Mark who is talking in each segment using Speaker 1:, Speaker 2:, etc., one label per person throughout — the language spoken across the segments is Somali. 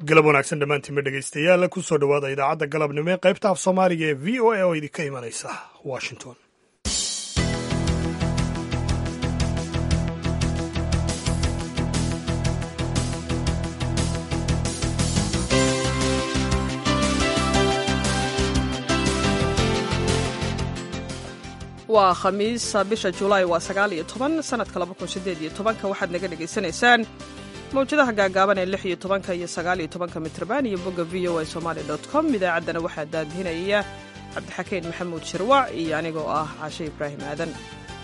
Speaker 1: galab wanaagsan dhammaantiinba dhegaystayaal kusoo dhowaada idaacadda galabnimo ee qaybta af soomaaliga ee v o a oo idinka imanaysa washington
Speaker 2: waa khamiis bisha julaay waa sagaal iyo toban sanadka laba kun sideed iyo tobanka waxaad naga dhagaysanaysaan mawjadaha gaagaaban ee lix iyo tobanka iyo sagaal iyo tobanka mitrban iyo bogga v o a somaali dot com idaacaddana waxaa daadihinaya cabdixakiin maxamuud shirwac iyo anigoo ah caashe ibraahim aadan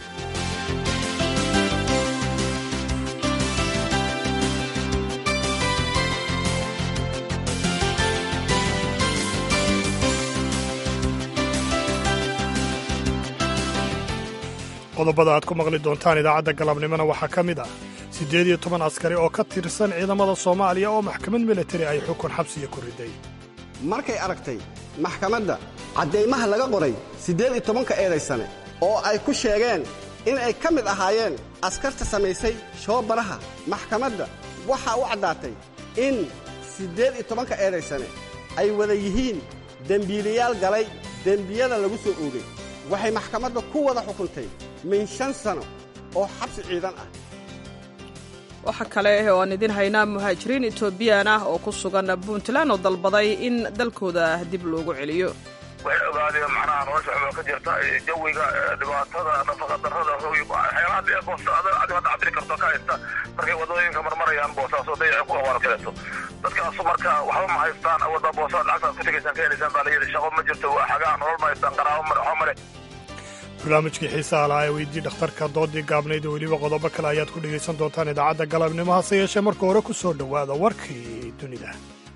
Speaker 1: qodobada aad ku maqli doontaan idaacadda galabnimona waxaa ka mid ah siddeed iyo toban askari oo ka tirsan ciidamada soomaaliya oo maxkamad militari ay xukun xabsiya ku riday
Speaker 3: markay aragtay maxkamadda caddaymaha laga qoray siddeed iyo tobanka eedaysane oo ay ku sheegeen in ay ka mid ahaayeen askarta samaysay shoobaraha maxkamadda waxaa u caddaatay in siddeed iyo tobanka eedaysane ay wada yihiin dembiilayaal galay dembiyada lagu soo oogay waxay maxkamadda ku wada xukuntay min shan sano oo xabsi ciidan ah
Speaker 2: waxa kale oo aan idin haynaa muhaajiriin etoobiyaan ah oo ku sugan puntland oo dalbaday in dalkooda dib loogu celiyo
Speaker 4: waxay ogaadeen macnaha nolosha xuboo ka jirta jawiga dhibaatada nafaqa darrada waxyaalaha dee boosaada adiga hadda cabiri karto ka haysta markay wadooyinka marmarayaan boosaaso dayaca ku awaar kaleeto dadkaasu marka waxba ma haystaan wadda boosaad lacagtaad ku tegaysaan ka helaysaan baa la yidhi shaqo ma jirto waa xagaa nolol ma haystaan qaraabo male waxba male
Speaker 1: barnaamijkii xiisaha lahaa ee weydii dhakhtarka doodii gaabnayd oo weliba qodobo kale ayaad ku dhegaysan doontaan idaacadda galabnimo hase yeeshee marka hore ku soo dhowaada warkii dunida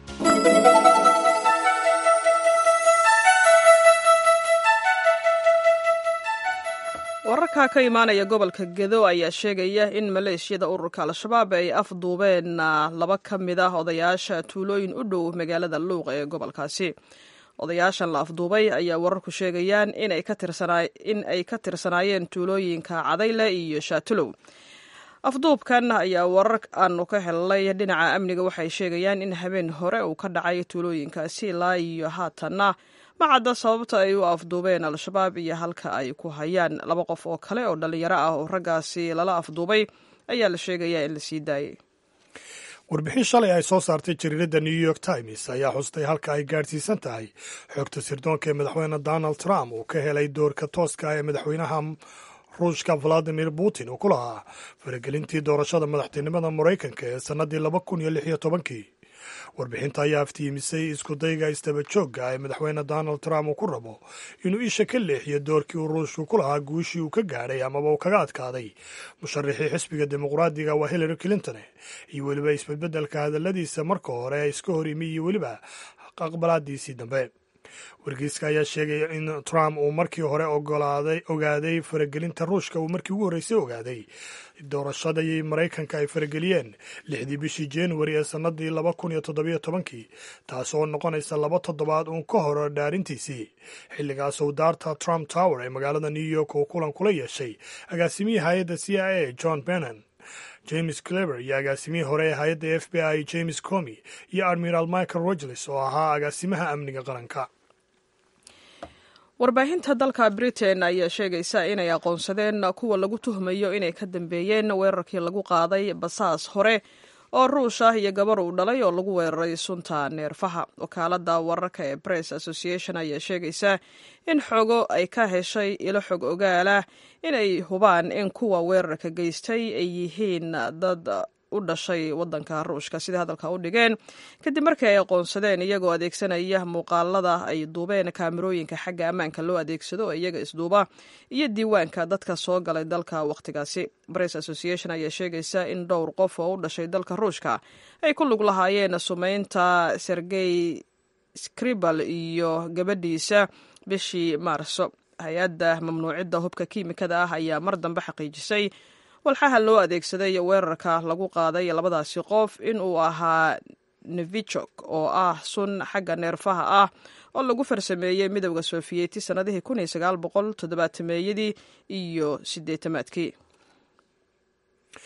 Speaker 2: wararka ka imaanaya gobolka gedo ayaa sheegaya in maleeshiyada ururka al-shabaab ay afduubeen laba ka mid ah odayaasha tuulooyin u dhow magaalada luuq ee gobolkaasi odayaashan la afduubay ayaa wararku sheegayaan in ay ka tirsanaayeen tuulooyinka cadayle iyo shaatulow afduubkan ayaa warar aanu ka helnay dhinaca amniga waxay sheegayaan in habeen hore uu ka dhacay tuulooyinkaasi ilaa iyo haatanna ma cadda sababta ay u afduubeen al-shabaab iyo halka ay ku hayaan laba qof oo kale oo dhallinyaro ah oo raggaasi lala afduubay ayaa la sheegayaa in la sii daayay
Speaker 1: warbixin shalay ay soo saartay jariiradda new york times ayaa xustay halka ay gaadhsiisan tahay xogta sirdoonka ee madaxweyne donald trump uu ka helay doorka tooska ee madaxweynaha ruushka valadimir putin uu ku lahaa faragelintii doorashada madaxtinimada maraykanka ee sannaddii laba kun iyo lix iyo tobankii warbixinta ayaa aftiimisay iskudayga istaba joogga ee madaxweyne donald trump uu ku rabo inuu isha ka leexiyo doorkii uu ruushku ku lahaa guushii uu ka gaadhay amaba uu kaga adkaaday musharaxii xisbiga dimuqraadiga waa hillary clinton iyo weliba isbedbeddelka hadalladiisa marka hore ee iska hor imi iyo weliba aqbalaadiisii dambe wargeyska ayaa sheegaya in trump uu markii hore ogolaaday ogaaday faragelinta ruushka uu markii ugu horreysay ogaaday doorashadii maraykanka ay farageliyeen lixdii bishii januari ee sannadii laba kun iyo toddobiyo tobankii taas oo noqonaysa laba toddobaad uun ka hor dhaarintiisii xilligaas uu daarta trump tower ee magaalada new york uu kulan kula yeeshay agaasimihii hay-adda c i a john bennon james clever iyo agaasimihii hore ee hay-adda f b i james comi iyo admiral michael rogles oo ahaa agaasimaha amniga qaranka
Speaker 2: warbaahinta dalka britain ayaa sheegaysa inay aqoonsadeen kuwa lagu tuhmayo inay ka dambeeyeen weerarkii lagu qaaday basaas hore oo ruush ah iyo gabar uu dhalay oo lagu weeraray sunta neerfaha wakaalada wararka ee press association ayaa sheegaysa in xogo ay ka heshay ilo xog ogaalah inay hubaan in kuwa weerarka geystay ay yihiin dad u dhashay wadanka ruushka sida hadalka u dhigeen kadib markii ay aqoonsadeen iyagoo adeegsanaya muuqaalada ay duubeen kaamirooyinka xagga ammaanka loo adeegsado oo iyaga isduuba iyo diiwaanka dadka soo galay dalka wakhtigaasi press association ayaa sheegaysa in dhowr qof oo u dhashay dalka ruushka ay ku lug lahaayeen sumeynta sergey scribal iyo gabadhiisa bishii maarso hay-adda mamnuucidda hubka kiimikada ah ayaa mar dambe xaqiijisay walxaha loo adeegsaday weerarka lagu qaaday labadaasi qof inuu ahaa nevichok oo ah sun xagga neerfaha ah oo lagu farsameeyey midowda sofiyeeti sannadihii kun iyo sagaal boqol toddobaatameyadii iyo sideetamaadkii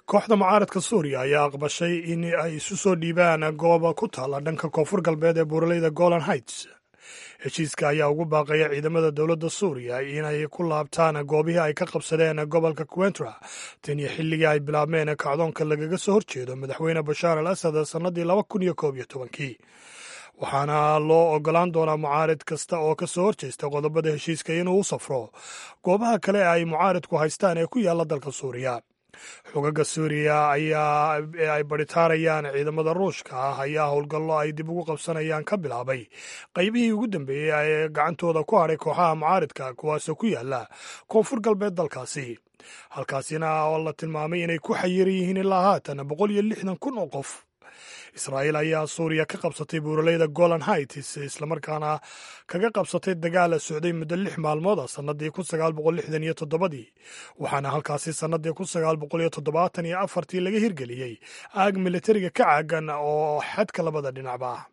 Speaker 1: kooxda mucaaradka suuriya ayaa aqbashay in ay isu soo dhiibaan gooba ku taalla dhanka koonfur galbeed ee buuraleyda golan heights heshiiska ayaa ugu baaqaya ciidamada dowladda suuriya inay ku laabtaan goobihii ay ka qabsadeen gobolka quentra tan iyo xilligii ay bilaabmeen kacdoonka lagaga soo horjeedo madaxweyne bashaar al asad sannadii laba kun iyo koob iyo tobankii waxaana loo ogolaan doonaa mucaarid kasta oo ka soo horjeesta qodobada heshiiska inuu u safro goobaha kale ee ay mucaaridku haystaan ee ku yaalla dalka suuriya xogaga suuriya ayaa ee ay baritaarayaan ciidamada ruushka ah ayaa howlgallo ay dib ugu qabsanayaan ka bilaabay qaybihii ugu dambeeyey ee gacantooda ku hadhay kooxaha mucaaridka kuwaasoo ku yaala koonfur galbeed dalkaasi halkaasina oo la tilmaamay inay ku xayiran yihiin ilaa haatan boqol iyo lixdan kun oo qof israa'iil ayaa suuriya ka qabsatay buuraleyda golan heights islamarkaana kaga qabsatay dagaal socday muddo lix maalmood ah sannadii kun sagaal boqol lixdan iyo toddobadii waxaana halkaasi sannadii kun sagaal boqol iyo toddobaatan iyo afartii laga hirgeliyey aag militariga ka caagan oo xadka labada dhinacba ah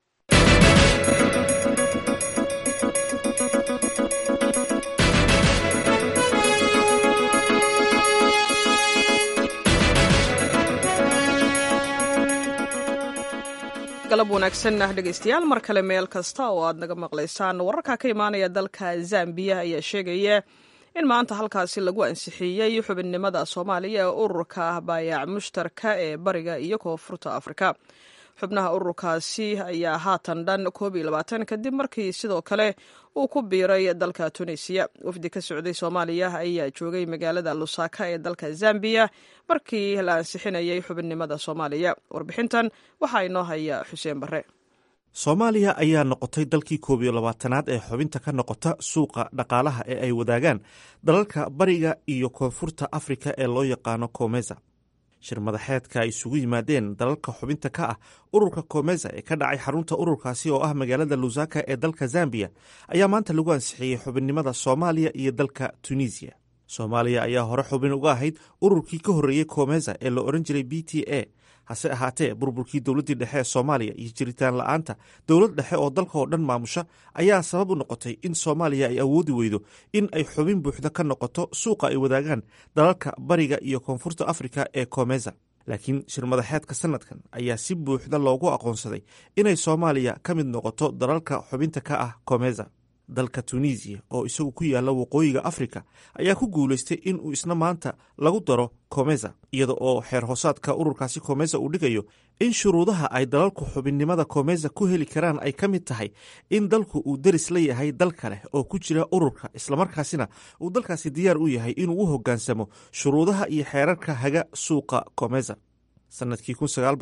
Speaker 2: galab wanaagsan ah dhegaystayaal mar kale meel kasta oo aad naga maqlaysaan wararka ka imaanaya dalka zambiya ayaa sheegaya in maanta halkaasi lagu ansixiyey xubinnimada soomaaliya ee ururka baayac mushtarka ee bariga iyo koonfurta afrika xubnaha ururkaasi ayaa haatan dhan koob iyo labaatan kadib markii sidoo kale uu ku biiray dalka tunisiya wafdi ka socday soomaaliya ayaa joogay magaalada lusaka ee dalka zambiya markii la ansixinayay xubinnimada soomaaliya warbixintan waxaa inoo haya xuseen bare
Speaker 5: soomaaliya ayaa noqotay dalkii koob iyo labaatanaad ee xubinta ka noqota suuqa dhaqaalaha ee ay wadaagaan dalalka bariga iyo koonfurta afrika ee loo yaqaano komeza shir madaxeedka ay isugu yimaadeen dalalka xubinta ka ah ururka komeza ee ka dhacay xarunta ururkaasi oo ah magaalada lusaka ee dalka zambiya ayaa maanta lagu ansixiyey xubinnimada soomaaliya iyo dalka tunisiya soomaaliya ayaa hore xubin uga ahayd ururkii ka horreeyey komeza ee la odhan jiray b t a hase ahaatee burburkii dowladdii dhexe ee soomaaliya iyo jiritaan la'aanta dowlad dhexe oo dalka oo dhan maamusha ayaa sabab u noqotay in soomaaliya ay awoodi weydo in ay xubin buuxda ka noqoto suuqa ay wadaagaan dalalka bariga iyo koonfurta afrika ee komeza laakiin shir madaxeedka sanadkan ayaa si buuxda loogu aqoonsaday inay soomaaliya ka mid noqoto dalalka xubinta ka ah komeza dalka tunisiya oo isagu ku yaalla waqooyiga afrika ayaa ku guulaystay in uu isna maanta lagu daro komeza iyada oo xeer hoosaadka ururkaasi komeza uu dhigayo in shuruudaha ay dalalku xubinnimada komeza ku heli karaan ay ka mid tahay in dalku uu deris la yahay dal kale oo ku jira ururka islamarkaasina uu dalkaasi diyaar u yahay inuu u hoggaansamo shuruudaha iyo xeerarka haga suuqa komeza sanadkii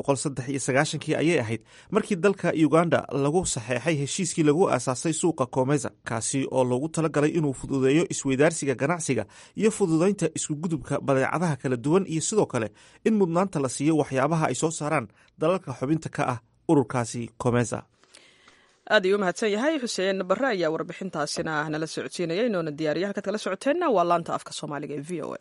Speaker 5: kii ayay ahayd markii dalka uganda lagu saxeexay heshiiskii lagu aasaasay suuqa komeza kaasi oo loogu talagalay inuu fududeeyo isweydaarsiga ganacsiga iyo fududaynta iskugudubka badeecadaha kala duwan iyo sidoo kale in mudnaanta la siiyo waxyaabaha ay soo saaraan dalalka xubinta ka ah ururkaasi komeza
Speaker 2: aad ayuu u mahadsan yahay xuseen barre ayaa warbixintaasina nala socodsiinaya inoona diyaariya halkaad kala socoteenna waa laanta afka soomaaliga ee v o a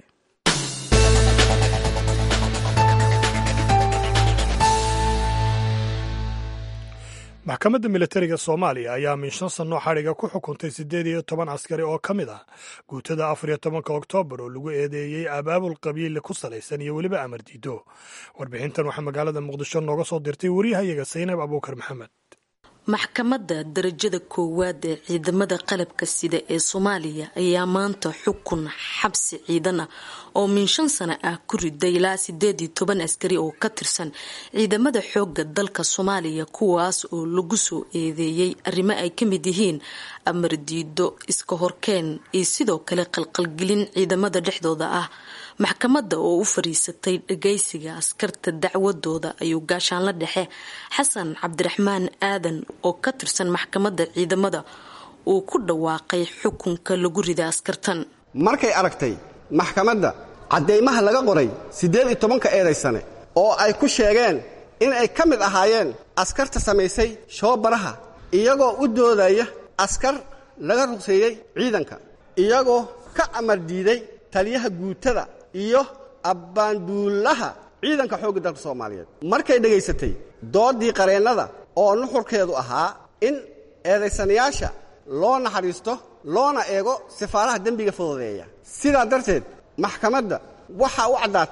Speaker 1: maxkamadda militariga soomaaliya ayaa min shan sannoo xadhiga ku xukuntay siddeed iyo toban askari oo ka mid ah guutada afar iyo tobanka oktoobar oo lagu eedeeyey abaabul qabiil ku salaysan iyo weliba amar diido warbixintan waxaa magaalada muqdisho nooga soo dirtay wariyahayaga saynab abuukar maxamed
Speaker 6: maxkamadda darajada koowaad ee ciidamada qalabka sida ee soomaaliya ayaa maanta xukun xabsi ciidan ah oo min shan sano ah ku riday ilaa sideed iyo toban askari oo ka tirsan ciidamada xooga dalka soomaaliya kuwaas oo lagu soo eedeeyey arrimo ay ka mid yihiin amar diido iska horkeen iyo sidoo kale qalqalgelin ciidamada dhexdooda ah maxkamadda oo u fariisatay dhagaysiga askarta dacwadooda ayuu gaashaanla dhexe xasan cabdiraxmaan aadan oo ka tirsan maxkamadda ciidamada uu ku dhawaaqay xukunka lagu rida askartan
Speaker 3: markay aragtay maxkamadda caddaymaha laga qoray siddeed iyo tobanka eedaysane oo ay ku sheegeen in ay ka mid ahaayeen askarta samaysay shoobaraha iyagoo u doodaya askar laga ruqseeyey ciidanka iyagoo ka amar diiday taliyaha guutada iyo abbaanduulaha ciidanka xoogga dalka soomaaliyeed markay dhegaysatay doodii qareennada oo nuxurkeedu ahaa in eedaysanayaasha loo naxariisto loona eego sifaaraha dembiga fududeeya sidaa darteed maxkamadda waxaa u caddaatay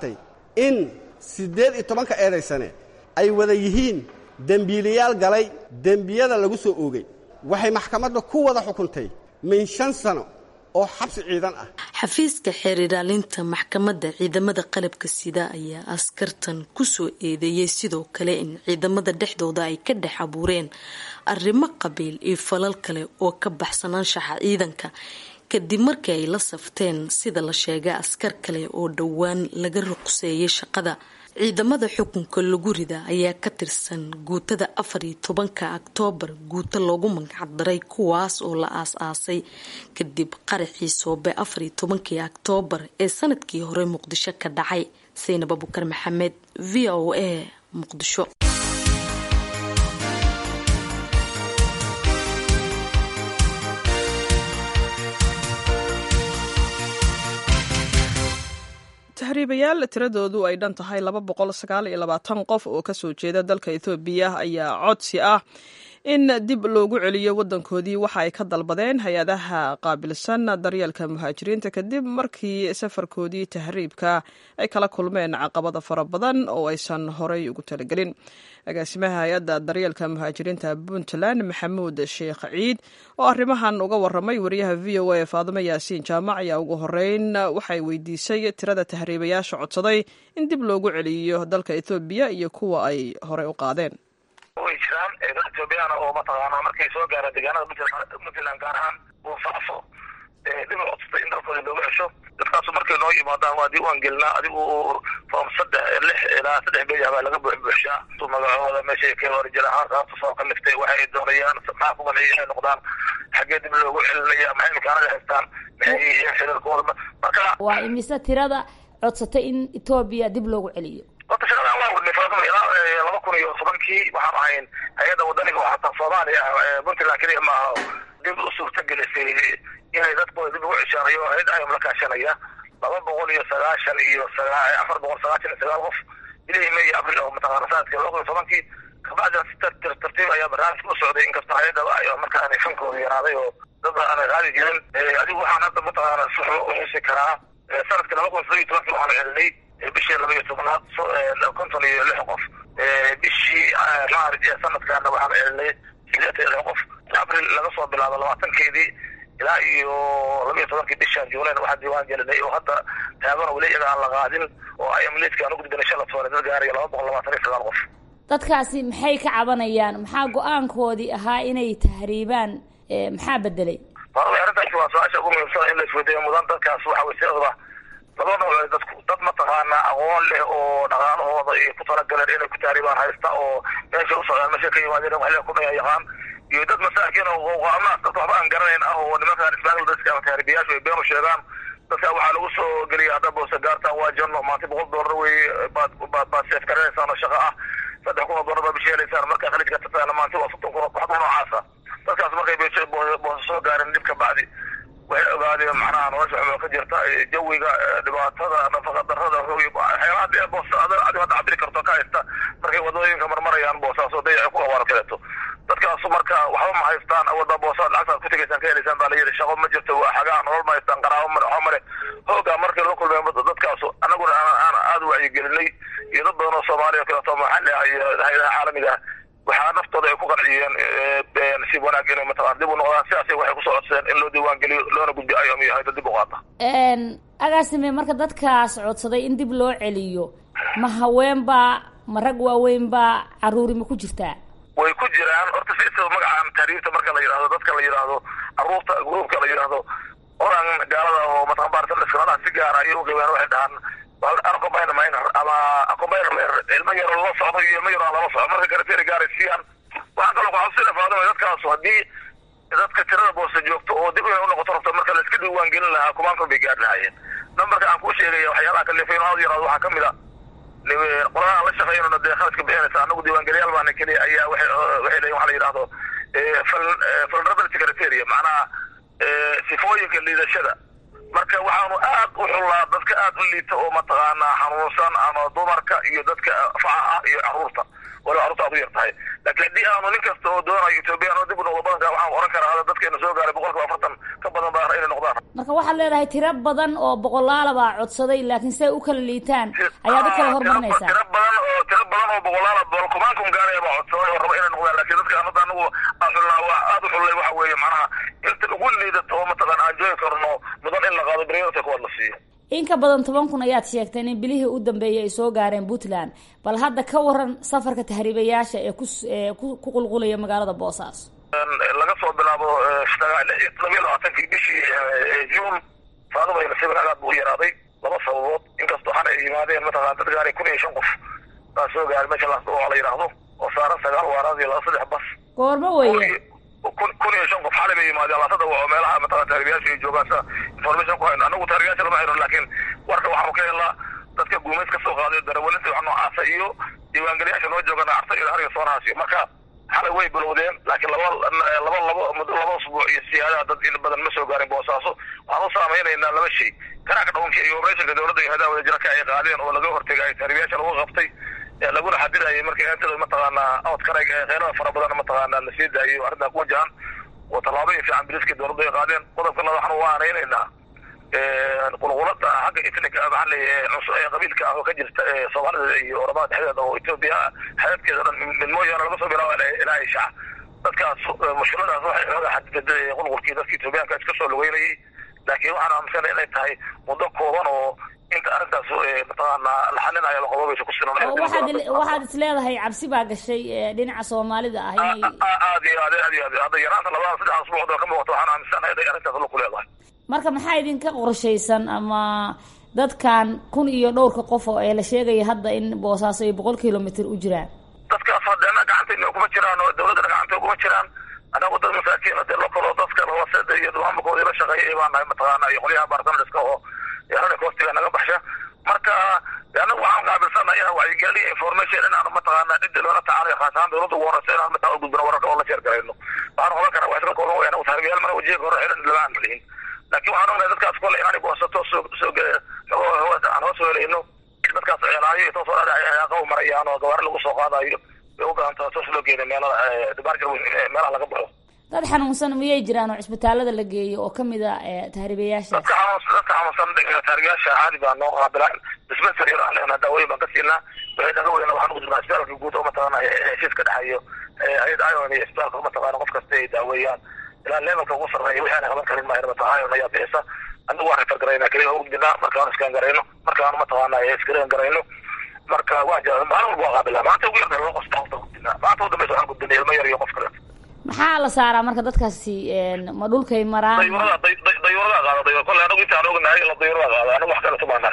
Speaker 3: in siddeed iyo tobanka eedaysane ay wada yihiin dembiilayaal galay dembiyada lagu soo oogay waxay maxkamadda ku wada xukuntay min shan sano oo xabsi ciidan ah
Speaker 6: xafiiska xeer ilaalinta maxkamadda ciidamada qalabka sida ayaa askartan kusoo eedeeyay sidoo kale in ciidamada dhexdooda ay ka dhex abuureen arrimo qabiil iyo falal kale oo ka baxsanaanshaxa ciidanka kadib markii ay la safteen sida la sheegay askar kale oo dhowaan laga ruqseeyay shaqada ciidamada xukunka lagu rida ayaa ka tirsan guutada afar iyo tobanka oktoobar guuto loogu magacdaray kuwaas oo la aas-aasay kadib qaraxii soobe afar iyo tobankii oktoobar ee sanadkii hore muqdisho ka dhacay saynab abukar maxamed v o a muqdisho
Speaker 2: tahriibayaal tiradoodu ay dhan tahay laba boqol sagaal iyo labaatan qof oo kasoo jeeda dalka ethoobiya ayaa codsi ah in dib loogu celiyo wadankoodii waxa ay ka dalbadeen hay-adaha qaabilsan daryeelka muhaajiriinta kadib markii safarkoodii tahriibka ay kala kulmeen caqabada fara badan oo aysan horay ugu talagelin agaasimaha hay-adda daryeelka muhaajiriinta puntland maxamuud sheekh ciid oo arrimahan uga waramay wariyaha v o a faadimo yaasiin jaamac ayaa ugu horeyn waxay weydiisay tirada tahriibayaasha codsaday in dib loogu celiyo dalka ethoobiya iyo kuwa ay horey u qaadeen
Speaker 4: way jiraan dad ethoobiyaana oo mataqaanaa markay soo gaaraan deegaanada puntland gaar ahaan uu faafo dhib codsatay in dalkooda looga cesho dadkaasu markay noo yimaadaan waa diiwaan gelinaa adigu form saddex lix ilaa saddex beej baa laga buuxbuuxshaa magacooda meeshay ka horjir ahaan saabta soo kaliftay waxa ay doonayaan maxaa ku qanciya inay noqdaan xaggee dib loogu celinaya maxay imkaanada haystaan maxay yihiin xiriirkooda marka
Speaker 7: waa imise tirada codsatay in etoobiya dib loogu celiyo
Speaker 4: horta shaqadan waa wadnay faaduma ilaa laba kun iyo tobankii waxaan ahayn hay-adda wadaniga oo hataa soomaaliya puntland keliya ma aha dib u suurta gelisay inay dadkooda dib ugu ceshaanayo hay-ad ayam la kaashanaya laba boqol iyo sagaashan iyo afar boqol sagaashan iyo sagaal qof bilihii may iyo abril oo mataqaana sanadkii laba kun iyo tobankii kabacdina si tartiib ayaa barnaamijka u socday inkastoo hay-adda ay markaan fankooda yaraaday oo dad aanay qaadi jirin adigu waxaan hadda mataqaana si waxba u xusi karaa sanadkii laba kun iyo tobankii waxaan celinay bishii laba iyo tobnaad konton iyo lix qof bishii maarij ee sanadkaana waxaan celinay sideetan iyo lix qof abril laga soo bilaabo labaatankeedii ilaa iyo laba iyo tobankii bishaan juulayna waxaan diiwaan gelinay oo hadda taagan weli iyaga aan la qaadin oo ay amleedka aan u gudbinay shala toone dad gaaraya laba boqol labaatan iyo sagaal qof
Speaker 7: dadkaasi maxay ka cabanayaan maxaa go-aankoodii ahaa inay tahriibaan maxaa bedelay
Speaker 4: arrintaasi waa su-aasha ugu muhiimsan in la isweydiiyo mudan dadkaas waxa way siadaba laba nooc dadku dad mataqaana aqoon leh oo dhaqaalahooda ay ku talagaleen inay ku taaribaan haysta oo meesha u socdaan meesha ka yimaadeen waxle ku dhaya yaqaan iyo dad masaakiin oo qaamaas dadka waxba aan garanayn ah oo nimankaan ismaaiil dadka ama taaribiyaashu ay been u sheegaan dadka waxaa lagu soo geliyay hadda boose gaartaan waa janno maanta boqol doolar wey baad baad baad seef garanaysaan oo shaqo ah saddex kun oo doolar baad bishi helaysaan markaa khaliijka tataana maanta waa soddon kun waxba noocaasa dadkaas markay boose soo gaareen dhib ka bacdi waxay ogaadeen macnaha nolosha xuboo ka jirta jawiga dhibaatada nafaqa darada waxyaalaha dee boos adiga hadda cabiri karto ka haysta markay wadooyinka marmarayaan boosaasoo dayaci ku abaar kaleeto dadkaasu marka waxba ma haystaan awalba boosaad lacagtaad ku tegaysaan ka helaysaan baa la yidhi shaqo ma jirto waa xagaa nolol ma haystaan qaraabo male waxba male hoogaa markay loo kulmeen dadkaasu annaguna aan aada u wacyigelinay iyo dad badan oo soomaaliya kaleeto maxalli ah iyo hay-adaha caalamiga ah waxaa naftooda ay ku qanciyeen si wanaag inay mataqana dib u noqdaan sidaasay waxay kusoo codsadeen in loo diiwaan geliyo loona gudbiyo ayom iyo hayda dib u qaata
Speaker 7: agaasime marka dadkaas codsaday in dib loo celiyo ma haweenbaa ma rag waaweynbaa caruuri ma ku jirtaa
Speaker 4: way ku jiraan horta si magacaan taariifta marka la yidhahdo dadka la yidhaahdo caruurta gruubka la yidhaahdo oran gaalada oo mataqan baartalaskanadaa si gaara ayay uqibeen waxay dhahaan combine minor ama combine minor ilmo yaro lala socdo iyo ilmo yaro aan lala socdo marka karateri gaaray siiyaan waxaan kaloo kuxabsina faadima dadkaasu haddii dadka tirada boose joogto oo dib inay unoqoto rabto marka la iska diiwaan gelin lahaa kumaan kun bay gaari lahaayeen nambarka aan kuu sheegaya waxyaalaha kalifay aad yaraado waxaa kamid a qoladaha la shaqeynona dee khaladka bixinaysa anagu diiwaangeliyaal baana keliya ayaa waxay waxay leeyihin waxa la yidhahdo vulnerability criteria macnaha sifooyinka liidashada marka waxaanu aad u xullaa dadka aad u liita oo mataqaanaa xanuunsan ama dumarka iyo dadka facaha iyo caruurta waliba carruurta aad u yar tahay laakiin haddii aanu nin kasta oo doonayo ethoobiyan oo dib u noqdo badanka waxaan oran karaa dadkeena soo gaaray boqolkiiba afartan ka badan baa inay noqdaan
Speaker 7: marka marka waxaad leedahay tiro badan oo boqolaala baa codsaday laakiin siday u kala liitaan ayaad u kala hormarinaysaa
Speaker 4: tiro badan oo tiro badan oo boqolaala boqolkumaan kun gaaraya baa codsaday oo raba inay noqdaan laakiin dadka anada anagu aan xulnaa waa aada u xullay waxa weeye macnaha inta ugu liidato oo mataqaan aan joogi karno mudan in la qaado beriyota kuwaad la siiyo
Speaker 7: in ka badan toban kun ayaad sheegteen in bilihii u dambeeyay ay soo gaareen puntland bal hadda ka waran safarka tahriibayaasha ee kuee ku qulqulaya magaalada boosaaso
Speaker 4: laga soo bilaabo labiyo labaatankii bishii juun faadaba nasiib agaad buu u yaraaday laba sababood inkastoo xana ay yimaadeen mataqana dad gaaray kun iyo shan qof baa soo gaaray meesha laasdo waa la yidhaahdo oo saaran sagaal waaraad iyo laba saddex bas
Speaker 7: goormo weye
Speaker 4: kun kun iyo shan qof xalay bay yimaadeen laasada waa meelaha mataqana tahriibayaasha ay joogaan sa information ku hayno anagu tahriibayaasha lama hayno laakiin warka waxaanu ka helnaa dadka guumays ka soo qaaday darawalinta wax noocaasa iyo diiwaangeliyaasha noo joogana arta iyo hariga soonahaasiyo marka xalay way bilowdeen laakiin laba laba labo muddo laba usbuuc iyo siyaadaha dad in badan ma soo gaarin boosaaso waxaan u saameynaynaa laba shay karaaka dhawnka iyo operatiinka dowladda iyo hadaha wadajiraka ay qaadeen oo laga hortegay tahriibayaasha lagu qabtay laguna xadidayay marka intada mataqaanaa outkarag kheyrada fara badan mataqaanaa la sii daayo arrintaa ku wajahan oo tallaabooyin fiican biliska dowladda ay qaadeen qodobka lada waxaan u aanaynaynaa qulqulada xagga etnika maxaa leeyahay qabiilka ah oo ka jirta soomaalida iyo oramada dhexdeeda oo etoobiya xeebkeeda dhan mid mooyaane laga soo bilaabo ilaa isha dadkaas mushkiladaas waxay xooga xadiday qulqulkii dadka etoobiyaanka iska soo lugeynayay laakiin waxaan aaminsanay inay tahay muddo kooban oo inta arrintaas mataqaana la xalinayo laqodobaysa ku sinan
Speaker 7: waxaad is leedahay cabsi baa gashay dhinaca soomaalida ah inay
Speaker 4: aad iyo aad aad iyo aad hadda yaraanta labada saddex asbuucda ka muuqato waxaan aaminsanahay inay arrintaas la ku leedahay
Speaker 7: marka maxaa idinka qorshaysan ama dadkan kun iyo dhowrka qof oo ee la sheegaya hadda in boosaaso ay boqol kilomitr u jiraan
Speaker 4: dadkaas hadeena gacantayna kuma jiraan oo dawladdana gacantay kuma jiraan anagu dad masaakiin de lokalo dadka hoose iyo maamulkooda la shaqeeyay baan nahay mataqaana iyo qolyaha bartamiska oo yarana koostiga naga baxsha marka anagu waxaan qaabilsana inaan wacyigeliyo information inaanu mataqaana cidda loola tacaalayo khaas ahaan dawladda ugu horeysa inaan mataa u gudbino wararka oo la sheer garayno waxaan oran karaa waa iska kooban weyn anagu taaribiyaal mana wajiga hore xiran lama aan lihin laakiin waxaan ognahay dadkaas kole inaanay goosato soo soo aan hoos weelayno dadkaas ceelaayo iyo toosoo dhaaqa u marayaan oo gawaari lagu soo qaadayo bay u badan tahay toos loo geeday meelada dibaarjar meelaha laga baxo
Speaker 7: dad xanuunsan miyay jiraan oo cisbitaalada la geeyo oo kamid a tahriibayaasha
Speaker 4: dadka xanuunsan dadka xanuunsan tahriibayaasha caadi baa noo qaabilaan dispensary aan leenahay daawooyin baan ka siinaa wixii naga weyna waxaan ugu jirnaa isbitaalka guud oo mataqaana heshiis ka dhexeeyo hay-ad ion iyo isbitaalka mataqaana qof kasta ay daaweeyaan ilaa levelka ugu sarreeya wixii aan qaban karin maayo mataqaana ion ayaa bixisa anagu waan refer garaynaa keliya u gudbinaa markaan iskaan garayno markaan mataqaana iskarean garayno marka waa jira maalin walba waa qaabilaa maanta ugu yarda laba qof saxaafta gudbinaa maanta u dambeysa waxaan gudbinay ilmo yar iyo qof kale
Speaker 7: maxaa la saaraa marka dadkaasi ma dhulkay maraan
Speaker 4: dayuurada qaada dayuur kolle anagu intaan ognahay la dayuurada qaada anagu wax kale tumaanaa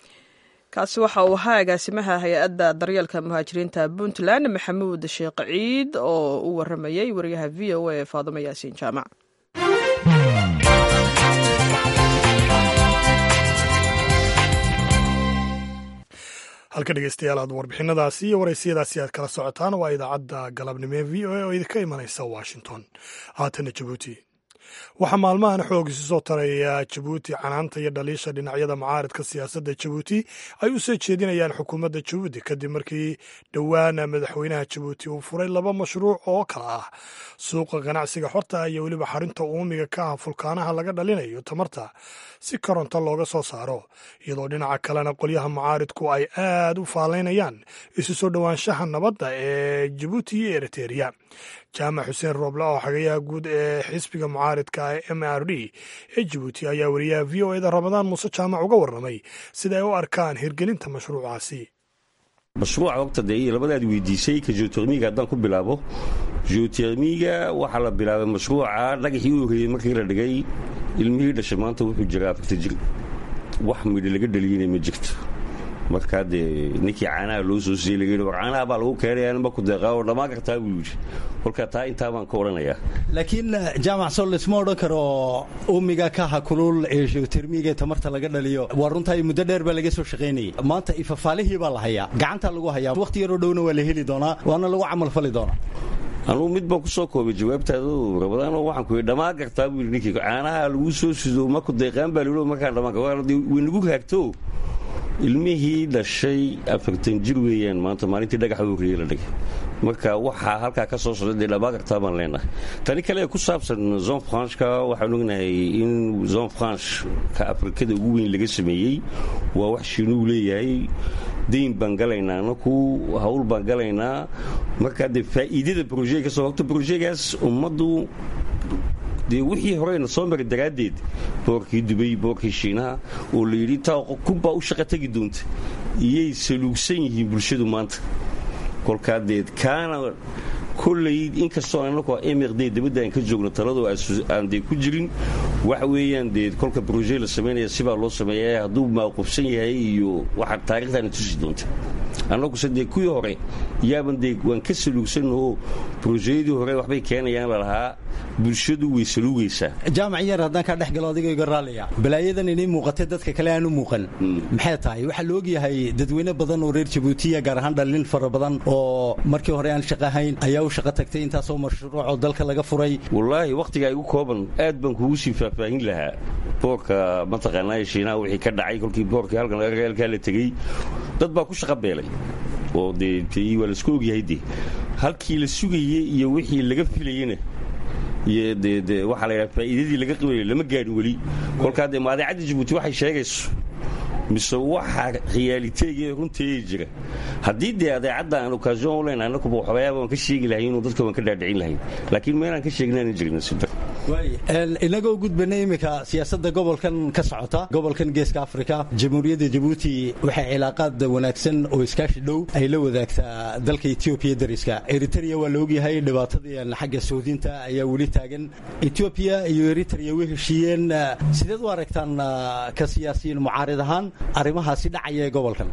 Speaker 2: kaasi waxa uu ahaa agaasimaha hay-adda daryeelka muhaajiriinta puntland maxamuud sheekh ciid oo u waramayay wariyaha v o a ee faadumo yaasiin jaamac
Speaker 1: halka dhegeystayaal aad warbixinadaasi iyo waraysiyadaasi aad kala socotaan waa idaacadda galabnimo ee v o a oo idinka imanaysa washington haatana jabuuti waxaa maalmahan xoog isu soo taraya jabuuti canaanta iyo dhaliisha dhinacyada mucaaridka siyaasadda jabuuti ay u soo jeedinayaan xukuumadda jabuuti kadib markii dhowaana madaxweynaha jabuuti uu furay laba mashruuc oo kala ah suuqa ganacsiga xorta iyo weliba xarinta uumiga ka ah fulkaanaha laga dhalinayo tamarta si koronto looga soo saaro iyadoo dhinaca kalena qolyaha mucaaridku ay aad u faalaynayaan isu soo dhowaanshaha nabadda ee jabuuti iyo eriteria jaamac xuseen rooble oo xagayaha guud ee xisbiga mucaaridka ee m r d ee jabuuti ayaa wariyaha v o eda ramadaan muuse jaamac uga warramay sida ay u arkaan hirgelinta mashruucaasi
Speaker 8: mashruuca horta dee labadaad weydiisay ka geotermiga haddaan ku bilaabo geotermiga waxaa la bilaabay mashruuca dhagaxii u horreeyey markii la dhigay ilmihii dhashay maanta wuxuu jiraa afarta jir wax midhi laga dhaliyeyna ma jirto markaa dee ninkii caanaha loo soo siiyey laga yidhi war caanaha baa lagu keenaya nima ku deeqaa oo dhammaan kartaa buu yidhi kolkaa taa intaa baan ka odhanayaa
Speaker 9: laakiin jaamac sol laisma odhan karo uumiga kaha kulul ee geotermiga ee tamarta laga dhaliyo waa runtaa muddo dheer baa laga soo shaqaynayay maanta ifafaalihii baa la hayaa gacantaa lagu hayaa wakhti yaroo dhowna waa la heli doonaa waana lagu camal fali doonaa
Speaker 8: anugu mid baan ku soo koobay jawaabtaado rabadaanoo waxaan ku yidhi dhammaan kartaa buu yidhi ninkii caanaha lagu soo sido ma ku deeqaan baa lihi markaa dhammaan way nagu raagto ilmihii dhashay afartan jir weeyaan maanta maalintii dhagaxa horreeye la dhigay marka waxaa halkaa ka soo socda dee dhamaagartaa baan leenahay tani kale ee ku saabsan zon franchka waxaan ognahay in zon franchka afrikada ugu weyn laga sameeyey waa wax shiinuu leeyahay dayn baan galaynaa anaku hawl baan galaynaa markaa dee faa'iidada brojega ka soo horta brojegaas ummaddu dee wixii horeyna soo mari daraaddeed boorkii dubay boorkii shiinaha oo la yidhi taa kunbaa u shaqa tegi doonta iyay saluugsan yihiin bulshadu maanta kolkaa deed kaana kolley inkastoo anaku emird dabadda aan ka joogno talado aan dee ku jirin waxa weeyaan dee kolka broje la samaynaya sibaa loo sameeya hadduu maaqubsan yahay iyo waxa taarikhdaana tusi doonta annaguse dee kuwii hore yaaban dee waan ka saluugsanoo brojeyadii hore waxbay keenayaan lalahaa bulshadu way saluugaysaa
Speaker 9: jaamac yar haddaan kaa dhex galo adigoo iga raallaya balaayadan inay muuqatay dadka kale aan u muuqan maxay tahay waxaa la ogyahay dadweyne badan oo reer jabuutiya gaar ahaan dhallin fara badan oo markii hore aan shaqahayn ayaa u shaqo tagtay intaasoo mashruucoo dalka laga furay
Speaker 8: wallaahi wakhtigaa igu kooban aad baan kugu sii faahfaahin lahaa boorka mataqaanaa shiinaha wixii ka dhacay kolkii boorkii halkan halkaa la tegey dad baa ku shaqa beelay oo dee waa laisku ogyahay dee halkii la sugayey iyo wixii laga filayena iyo dee dee waxaa la yidhaha faa'iidadii laga qabanaya lama gaadhin weli kolkaa dee maadeecadda jabuuti waxay sheegayso mise waxaa khiyaaliteegee runteeda jira haddii dee adeecadda aan okasion u leyn annakuba waxoogayaaba waan ka sheegi lahay inuu dadka waan ka dhaadhicin lahayn laakiin meelaan ka sheegnaan jirna sidar
Speaker 9: inagoo gudbana iminka siyaasadda gobolkan ka socota gobolkan geeska afrika jamhuuriyadda jabuuti waxay cilaaqaad wanaagsan oo iskaashi dhow ay la wadaagtaa dalka etoobiya dariska eritrea waa la ogyahay dhibaatadii xagga sohdinta ayaa weli taagan etoobiya iyo eritrea way heshiiyeen sideed u aragtaan ka siyaasiyiin mucaarid ahaan arrimahaasi dhacaya ee gobolkan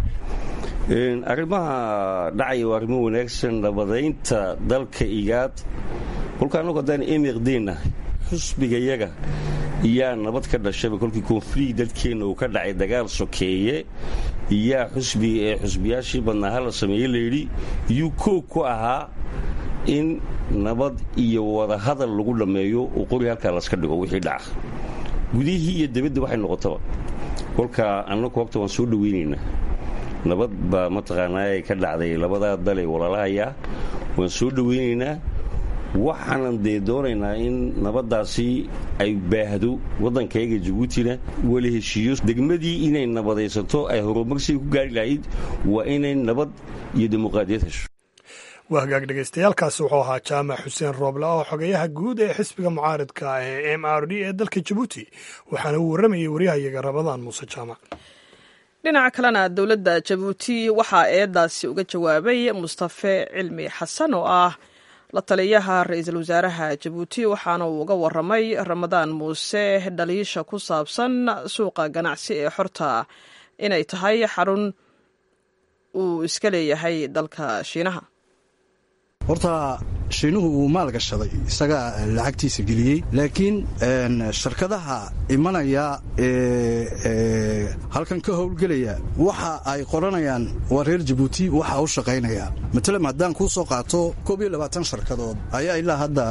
Speaker 8: arrimaha dhacaya waa arrimo wanaagsan nabadaynta dalka igaad kolka annagu haddaan emirdenahay xusbigayaga iyaa nabad ka dhashaba kolkii konflikt dadkeenna uu ka dhacay dagaal sokeeye iyaa xusbiga ee xusbiyaashii badnaa hala sameeye layidhi iyuu koog ku ahaa in nabad iyo wadahadal lagu dhammeeyo oo qori halkaa laska dhigo wixii dhaca gudihii iyo debadda waxay noqotaba kolka annagu hogta waan soo dhowaynaynaa nabad baa mataqaanaa ka dhacday labadaa dalee walalahayaa waan soo dhowaynaynaa waxaanan dee doonaynaa in nabaddaasi ay baahdo waddankayga jabuutina wala heshiiyo degmadii inay nabadaysato ay horumarsiga ku gaari lahayd waa inay nabad iyo dimuqraadiyad hesho
Speaker 1: waa hagaag dhegaystayaaalkaasi wuxuu ahaa jaamac xuseen rooble oo xogeyaha guud ee xisbiga mucaaridka ee m r d ee dalka jabuuti waxaana uu warramayay waryahayaga rabadaan muuse jaamac
Speaker 2: dhinaca kalena dowladda jabuuti waxaa eedaasi uga jawaabay mustafe cilmi xasan oo ah la taliyaha ra-iisul wasaaraha jabuuti waxaana uu uga waramay ramadaan muuse dhaliisha ku saabsan suuqa ganacsi ee xorta inay tahay xarun uu iska leeyahay dalka shiinaha
Speaker 10: horta shiinuhu wuu maal gashaday isagaa lacagtiisa geliyey laakiin shirkadaha imanaya ee halkan ka howlgelaya waxa ay qoranayaan waa reer jabuuti waxa u shaqaynaya matalam haddaan kuu soo qaato koob iyo labaatan sharkadood ayaa ilaa hadda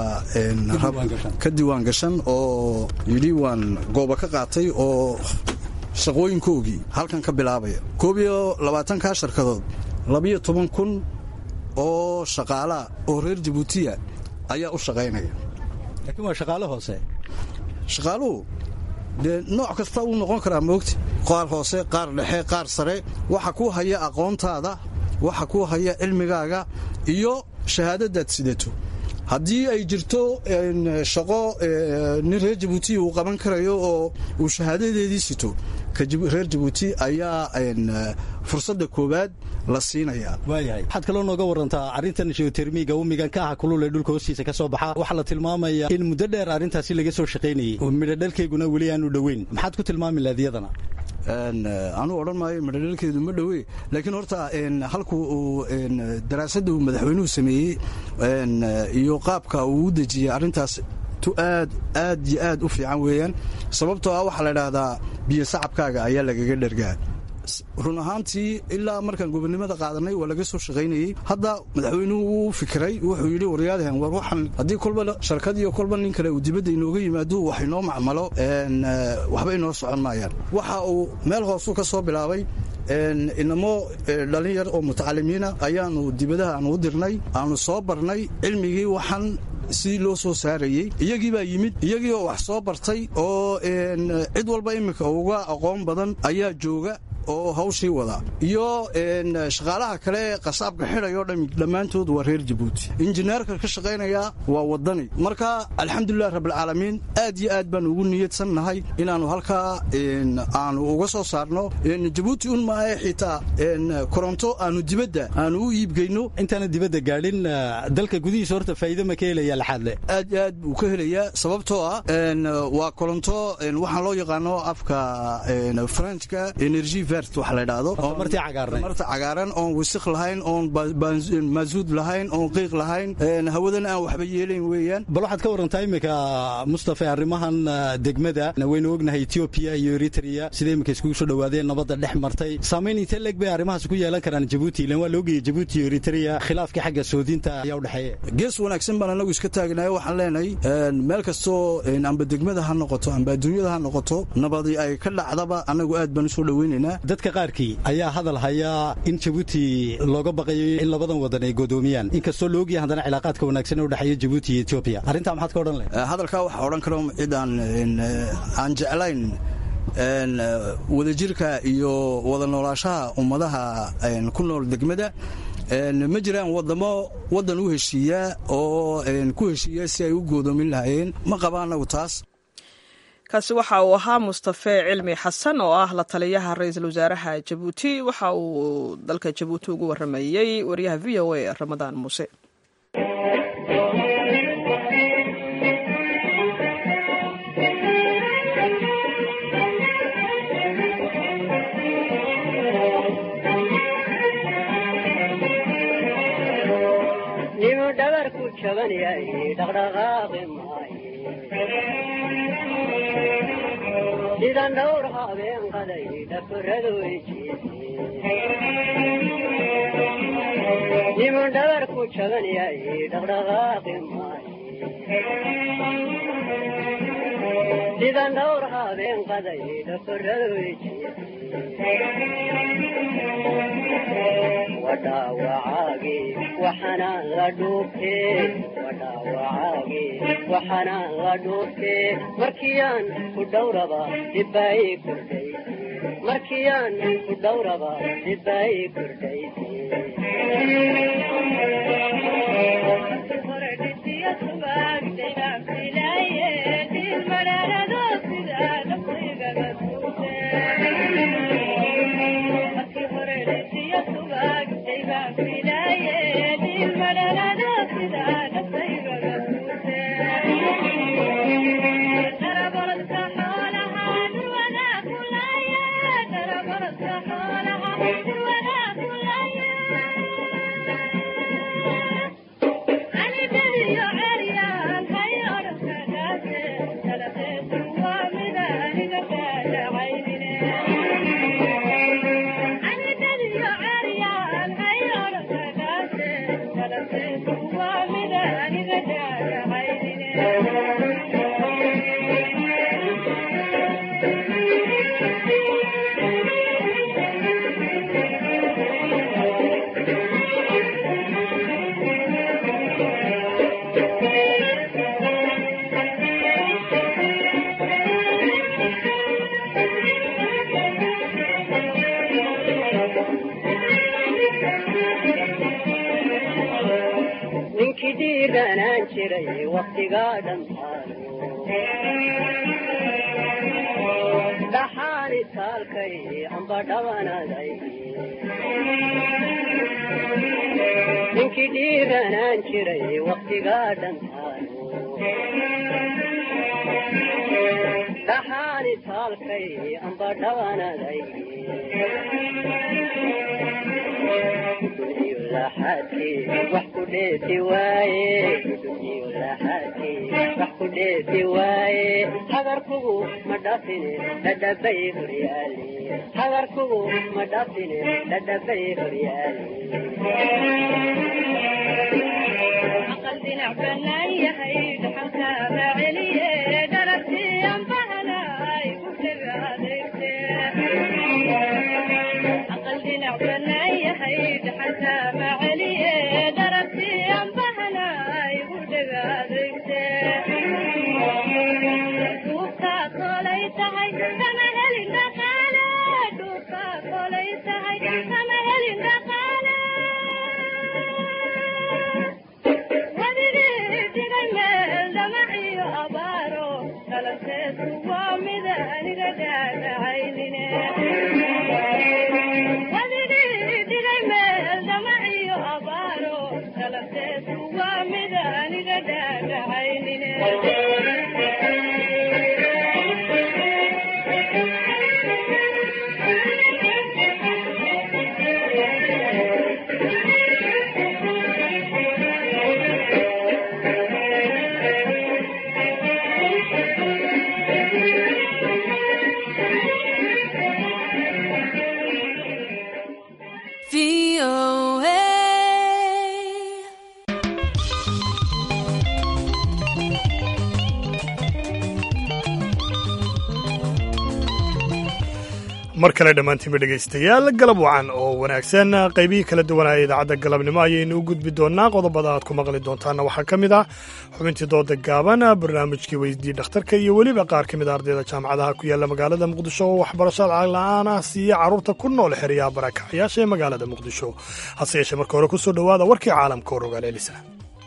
Speaker 10: ka diiwaan gashan oo yidhi waan gooba ka qaatay oo shaqooyinkoogii halkan ka bilaabaya koob iyo labaatankaa sharkadood labiyo toban kun oo shaqaalaa oo reer jabuutiya ayaa u shaqaynaya
Speaker 9: laakiin waa shaqaale hoose
Speaker 10: shaqaaluhu dee nooc kasta wuu noqon karaa moogta qaar hoose qaar dhexe qaar sare waxa kuu haya aqoontaada waxa kuu haya cilmigaaga iyo shahaadadaad sidato haddii ay jirto shaqo nin reer jabuuti uu qaban karayo oo uu shahaadadeedii sito reer jabuuti ayaa fursadda koowaad la siinayaa
Speaker 9: waayahay waxaad kaloo nooga warantaa arrintan geotermiga umigan ka aha kulul ee dhulka hoostiisa ka soo baxa waxaa la tilmaamaya in muddo dheer arrintaasi laga soo shaqaynayey oo midhodhalkayguna weli aanu dhoweyn maxaad ku tilmaami lahayd iyadana
Speaker 10: anuu odhan maayo midhodhalkeedu ma dhowe laakiin horta halku uu daraasadda uu madaxweynuhu sameeyey iyo qaabka uu u dejiyey arrintaas tu aad aad iyo aad u fiican weeyaan sababtoo ah waxaa la idhaahdaa biyo sacabkaaga ayaa lagaga dhergaa run ahaantii ilaa markaan gobonnimada qaadanay waa laga soo shaqaynayey hadda madaxweynuhu wuu fikiray wuxuu yidhi waryaadahan war waxaan haddii kolba sharkad iyo kolba nin kale uu dibadda inooga yimaado wax inoo macmalo waxba inoo socon maayaan waxa uu meel hoosuu ka soo bilaabay inamo dhallin yar oo mutacalimiina ayaanu dibadaha aanu u dirnay aanu soo barnay cilmigii waxaan si loo soo saarayey iyagii baa yimid iyagii oo wax soo bartay oo cid walba iminka uga aqoon badan ayaa jooga oo hawshii wada iyo shaqaalaha kale ee qasaabka xidhay oo dhami dhammaantood waa reer jabuuti injineerka ka shaqaynaya waa waddani marka alxamdulilah rabbilcaalamiin aad iyo aad baan ugu niyadsan nahay inaannu halkaa aanu uga soo saarno jabuuti un maahe xitaa koronto aanu dibadda aanu u iibgeyno
Speaker 9: intaana dibadda gaadhin dalka gudihiisa horta faa'iido ma ka helaya laxaadle
Speaker 10: aad iyo aad buu ka helayaa sababtoo ah waa koronto waxaan loo yaqaano afka frenchka energy marta cagaaran oon wisik lahayn oon maasuud lahayn oon qiiq lahayn hawadana aan waxba yeelayn weeyaan
Speaker 9: bal waxaad ka warantaa iminka mustafa arrimahan degmada waynu ognahay etoobiya iyo eritrea sida iminka iskugu soo dhowaadeen nabadda dhex martay saamayn intee leeg bay arrimahaas ku yeelan karaan jabuuti ilan waa la ogayay jabuuti iyo eritrea khilaafkii xagga soodinta ayaa u dhexeeya
Speaker 10: gees wanaagsan baan anagu iska taagnayo waxaan leenahay meel kastoo amba degmada ha noqoto amba adduunyada ha noqoto nabadi ay ka dhacdaba anagu aad baan usoo dhoweynaynaa
Speaker 9: dadka qaarkii ayaa hadal hayaa in jabuuti looga baqayo in labadan wadan ay godoomiyaan inkastoo la ogyahay haddana cilaaqaadka wanaagsan ee u dhexeeya jabuuti iyo etoobiya arrintaa maxaad ka odhan lahayd
Speaker 10: hadalkaa waxaa odhan karo cid aan aan jeclayn wadajirka iyo wada noolaashaha ummadaha ku nool degmada ma jiraan wadamo waddan u heshiiya oo ku heshiiya si ay u goodoomin lahaayeen ma qaba anagu taas
Speaker 2: kaasi waxa uu ahaa mustafe cilmi xasan oo ah la taliyaha ra-iisul wasaaraha jabuuti waxa uu dalka jabuuti ugu waramayey wariyaha v o a ramadaan muuse
Speaker 11: sida dhowr habeen qaday dhakuradu nimu dhabar ku jaban yahay dhaqdhaqaaqi maayo sida dhowr habeen qaday dhakuradu wadhaawacaagi waxanaan la dhuubtee wadhaawacaagi waxanaan la dhuubtee markiyaan ku dhowraba dhibbaay kordhay markiyaan ku dhowraba dhibbaay kordhay ninkii dhiiranaan jiray waktigaa dhammaado dhaxaani taalkay amba dhabanaday ninkii dhiiranaan jiray waktigaa dhammaado dhaxaani taalkay amba dhabanaday laxaadkii wax ku dheeti waaye iyo laxaadkii wax ku dheefi waaye hagarkugu ma dhafine dhadhabay horyaale hagarkugu ma dhafine dhadhabay horyaale aqal dhinac banaan yahay dhaxalka raaceliye dharagtiyan bahanay ku dhaga adeegte aqal dhinac banaan yahay dhaxalka raaceliye dharagtiyan bahanay ku dhaga adeegte duubka kolay tahay kama helin dhaqaale duubka kolay tahay kama helin dhaqaale wadigii dhigay meel dhamaciyo abaaro dhalanteedu waa mid aniga dhaadhacaynine wadigii dhigay meel dhamaciyo abaaro dhalanteedu waa mid aniga dhaadhacaynine
Speaker 1: mar kale dhammaantiinba dhegaystayaal galab wacan oo wanaagsan qaybihii kala duwanaya idaacadda galabnimo ayaynu u gudbi doonnaa qodobada aad ku maqli doontaana waxaa ka mid ah xubintii dooda gaaban barnaamijkii weydii dhakhtarka iyo weliba qaar ka mid a ardayda jaamacadaha ku yaalla magaalada muqdisho oo waxbarasho la'aan ah siiya carruurta ku nool xeryaha barakacyaasha ee magaalada muqdisho hase yeeshee marka hore ku soo dhowaada warkii caalamka oo rogaalelisa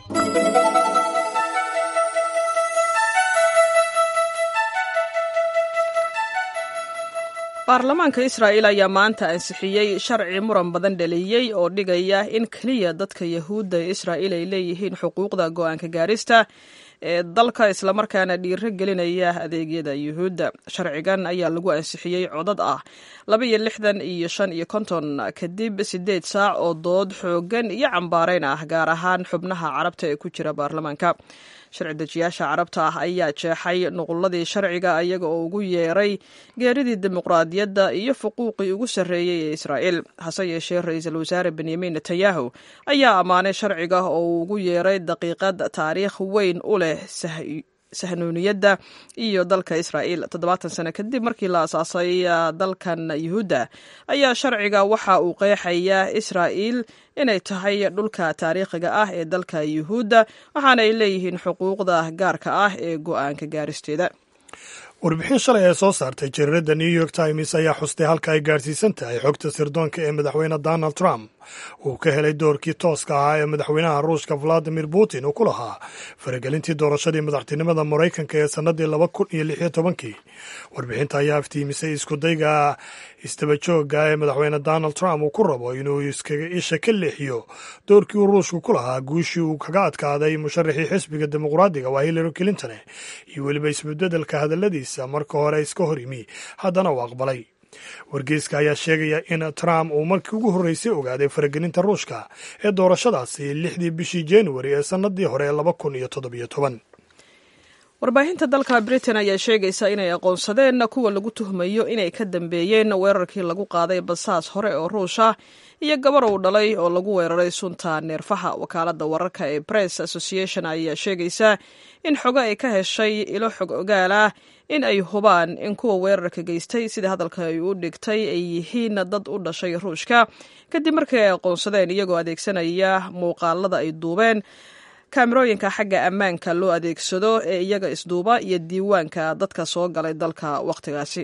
Speaker 2: baarlamaanka israa'iil ayaa maanta ansixiyey sharci muran badan dhaliyey oo dhigaya in keliya dadka yahuudda ee israa'iil ay leeyihiin xuquuqda go'aanka gaarista ee dalka islamarkaana dhiiro gelinaya adeegyada yuhuudda sharcigan ayaa lagu ansixiyey codad ah laba iyo lixdan iyo shan iyo konton kadib siddeed saac oo dood xooggan iyo cambaarayn ah gaar ahaan xubnaha carabta ee ku jira baarlamaanka sharci dejiyaasha carabta ah ayaa jeexay nuqulladii sharciga iyaga oo ugu yeeray geeridii dimuqraadiyadda iyo fuquuqii ugu sarreeyey ee israa'iil hase yeeshee ra-iisul wasaare benyamin netanyahu ayaa ammaanay sharciga oo uu ugu yeeray daqiiqad taariikh weyn u leh sahnuuniyadda iyo dalka israa'iil toddobaatan sano kadib markii la asaasay dalkan yuhuudda ayaa sharciga waxa uu qeexayaa israa'iil inay tahay dhulka taariikhiga ah ee dalka yuhuudda waxaana ay leeyihiin xuquuqda gaarka ah ee go'aanka gaaristeeda
Speaker 1: warbixin shalay ee soo saartay jariiradda new york times ayaa xustay halka ay gaadhsiisan tahay xogta sirdoonka ee madaxweyne donald trump uu ka helay doorkii tooska ahaa ee madaxweynaha ruushka valadimir putin uu ku lahaa faragelintii doorashadii madaxtinimada maraykanka ee sannadii laba kun iyo lix iyo tobankii warbixinta ayaa iftiimisay iskudayga istabajooga ee madaxweyne donald trump uu ku rabo inuu iskaga isha ka leexiyo doorkii uu ruushku ku lahaa guushii uu kaga adkaaday musharaxii xisbiga dimuqraadiga waa hillary clinton iyo weliba isbedbedelka hadalladiisa marka hore iska hor yimi haddana uu aqbalay wargeyska ayaa sheegaya in trump uu markii ugu horreysay ogaaday faragelinta ruushka ee doorashadaasi lixdii bishii januari ee sannadii hore ee laba kun iyo toddobiyo toban
Speaker 2: warbaahinta dalka britain ayaa sheegaysa inay aqoonsadeen kuwa lagu tuhmayo inay ka dambeeyeen weerarkii lagu qaaday basaas hore oo ruush ah iyo gabar uu dhalay oo lagu weeraray sunta neerfaha wakaalada wararka ee press association ayaa sheegaysa in xogo ay ka heshay ilo xog ogaal ah in ay hubaan in kuwa weerarka geystay sida hadalka ay u dhigtay ay yihiin dad u dhashay ruushka kadib markii ay aqoonsadeen iyagoo adeegsanaya muuqaalada ay duubeen kaamirooyinka xagga ammaanka loo adeegsado ee iyaga isduuba iyo diiwaanka dadka soo galay dalka wakhtigaasi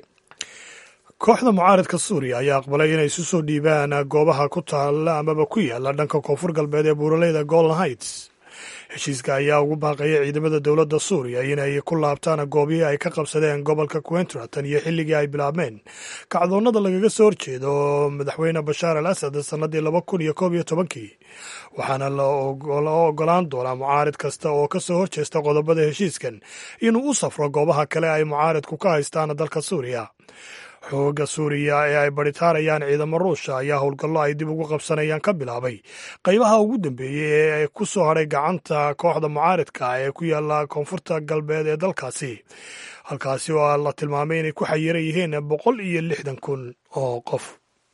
Speaker 1: kooxda mucaaridka suuriya ayaa aqbalay inay isu soo dhiibaan goobaha ku taalla amaba ku yaala dhanka koonfur galbeed ee buuraleyda golden heights heshiiska ayaa ugu baaqaya ciidamada dowladda suuriya inay ku laabtaan goobihii ay ka qabsadeen gobolka quentra tan iyo xilligii ay bilaabmeen kacdoonnada lagaga soo horjeedo madaxweyne bashaar al asad sannadii laba kun iyo koob iyo tobankii waxaana la ogolaan doonaa mucaarid kasta oo ka soo horjeesta qodobada heshiiskan inuu u safro goobaha kale ay mucaaridku ka haystaan dalka suuriya xooga suuriya ee ay baritaarayaan ciidamo ruusha ayaa howlgallo ay dib ugu qabsanayaan ka bilaabay qaybaha ugu dambeeyey ee ku soo hadhay gacanta kooxda mucaaridka ee ku yaala koonfurta galbeed ee dalkaasi halkaasi oo la tilmaamay inay ku xayiran yihiin boqol iyo lixdan kun oo qof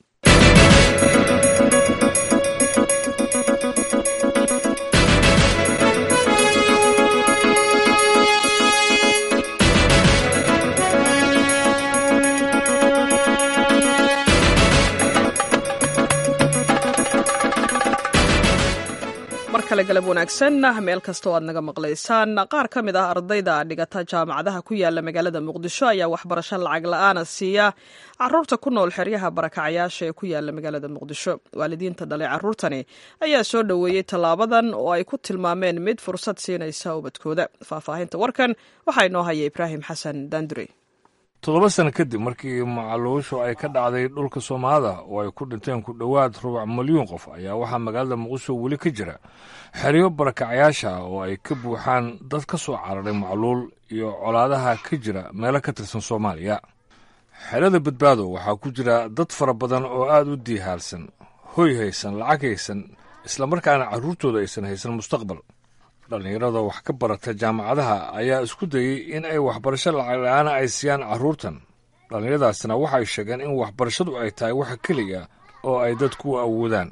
Speaker 2: mar kale galab wanaagsan meel kastoo aad naga maqlaysaan qaar ka mid ah ardayda dhigata jaamacadaha ku yaala magaalada muqdisho ayaa waxbarasho lacag la-aana siiya caruurta ku nool xeryaha barakacyaasha ee ku yaala magaalada muqdisho waalidiinta dhalay caruurtani ayaa soo dhoweeyey tallaabadan oo ay ku tilmaameen mid fursad siinaysa ubadkooda faahfaahinta warkan waxaa inoo haya ibraahim xasan daandurey
Speaker 12: toddoba sano kadib markii macaluushu ay ka dhacday dhulka soomaalida oo ay ku dhinteen ku dhowaad rubac milyuun qof ayaa waxaa magaalada muqdisho weli ka jira xeryo barakacyaasha ah oo ay ka buuxaan dad ka soo cararay macluul iyo colaadaha ka jira meelo ka tirsan soomaaliya xerada badbaado waxaa ku jira dad fara badan oo aada u diihaalsan hoy haysan lacag haysan islamarkaana carruurtooda aysan haysan mustaqbal dhallinyarada wax ka barata jaamacadaha ayaa isku dayey in ay waxbarasho lacag la-aana ay siiyaan carruurtan dhallinyaradaasna waxay sheegeen in waxbarashadu ay tahay waxa keliya oo ay dadku u awoodaan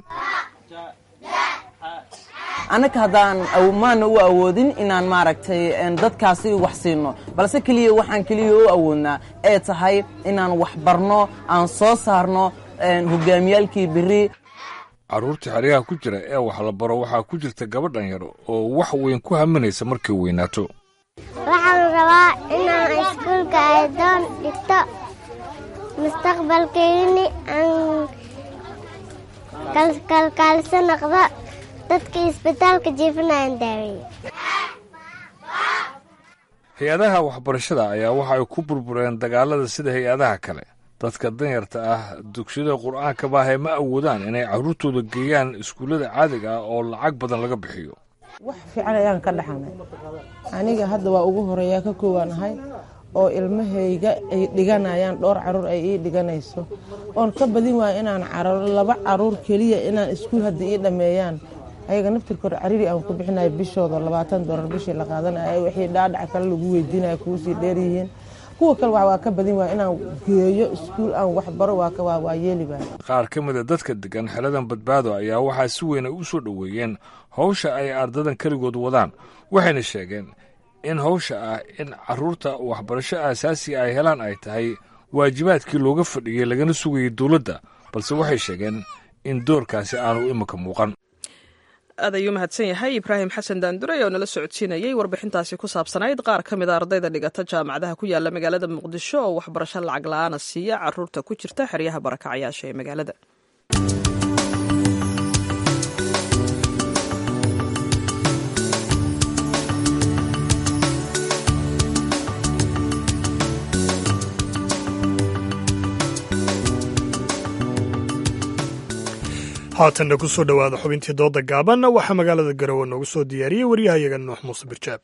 Speaker 13: annaka haddaan maana u awoodin inaan maaragtay dadkaasi wax siino balse keliya waxaan keliya u awoodnaa ee tahay inaan wax barno aan soo saarno hogaamiyaalkii beri
Speaker 12: carruurta xeryaha ku jira ee wax la baro waxaa ku jirta gabadhan yar oo wax weyn ku haminaysa markay weynaato
Speaker 14: waxaan rabaa inaan iskuulka aydoon dhigto mustaqbalkayni aan kalkaaliso noqdo dadka isbitaalka jiifinayan daaweeye
Speaker 12: hay-adaha waxbarashada ayaa waxa ay ku burbureen dagaalada sida hay-adaha kale dadka danyarta ah dugsiyada qur'aanka baahe ma awoodaan inay carruurtooda geeyaan iskuullada caadiga ah oo lacag badan laga bixiyo
Speaker 15: wax fiican ayaan ka dhaxanay aniga hadda waa ugu horeeyaa ka koowaanahay oo ilmahayga ay dhiganayaan dhowr caruur ay ii dhiganayso oon ka badin waaya inaan cararo laba caruur keliya inaan iskuul hadda ii dhammeeyaan ayaga naftirkood cariri aan ku bixinayo bishooda labaatan doolar bishii la qaadanaya wixii dhaadhac kale lagu weydiinaya kuusii dheeryihiin kuwa kale waa ka badin waaya inaan geeyo iskuul aan waxbaro waa yeeli waaya
Speaker 12: qaar ka mida dadka degan xeladan badbaado ayaa waxaa si weyn ay u soo dhoweeyeen howsha ay ardadan keligood wadaan waxayna sheegeen in howsha ah in carruurta waxbarasho aasaasiga ay helaan ay tahay waajibaadkii looga fadhiyey lagana sugayay dowladda balse waxay sheegeen in doorkaasi aanu imika muuqan
Speaker 2: aad ayuu mahadsan yahay ibraahim xasan daandurey oo nala socodsiinayey warbixintaasi ku saabsanayd qaar ka mid a ardayda dhigata jaamacadaha ku yaala magaalada muqdisho oo waxbarasho lacag la-aana siiya caruurta ku jirta xeryaha barakacyaasha ee magaalada
Speaker 1: haatanna ku soo dhowaada xubintii dooda gaaban waxaa magaalada garowe noogu soo diyaariyey waryahayaga nuux muuse birjaab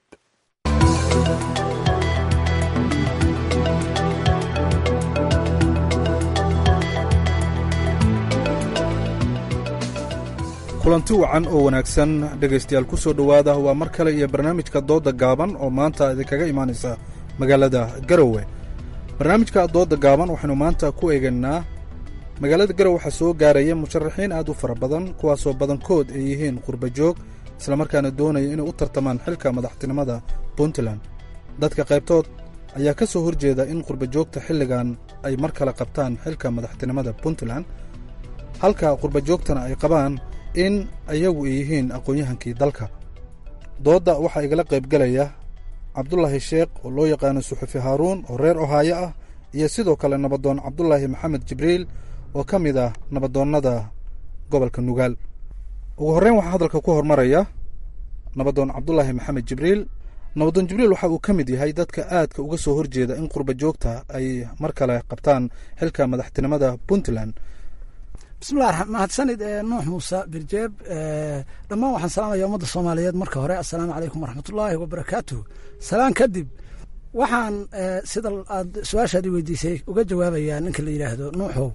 Speaker 16: kulanti wacan oo wanaagsan dhegaystayaal ku soo dhowaada waa mar kale iyo barnaamijka doodda gaaban oo maanta idinkaga imaanaysa magaalada garowe barnaamijka doodda gaaban waxaynu maanta ku eegaynaa magaalada garowe waxaa soo gaaraya musharaxiin aad u fara badan kuwaasoo badankood ay yihiin qurba joog islamarkaana doonaya inay u tartamaan xilka madaxtinimada puntland dadka qaybtood ayaa ka soo horjeeda in qurba joogta xilligan ay mar kale qabtaan xilka madaxtinimada puntland halka qurba joogtana ay qabaan in ayagu ay yihiin aqoon-yahankii dalka doodda waxaa igala qaybgelaya cabdulaahi sheekh oo loo yaqaano suxufi haaruun oo reer ohaayo ah iyo sidoo kale nabadoon cabdulaahi maxamed jibriil oo ka mid ah nabadoonnada gobolka nugaal ugu horreyn waxaa hadalka ku hormaraya nabadoon cabdulaahi maxamed jibriil nabadoon jibriil waxa uu ka mid yahay dadka aadka uga soo horjeeda in qurba joogta ay mar kale qabtaan xilka madaxtinimada puntland
Speaker 17: bismillahi mahadsanid nuux muuse birjeeb dhammaan waxaan salaamaya ummadda soomaaliyeed marka hore assalaamu calaykum waraxmatullaahi wabarakaatuh salaan kadib waxaan sida aad su-aashaad i weydiisay uga jawaabayaa ninka la yidhaahdo nuuxow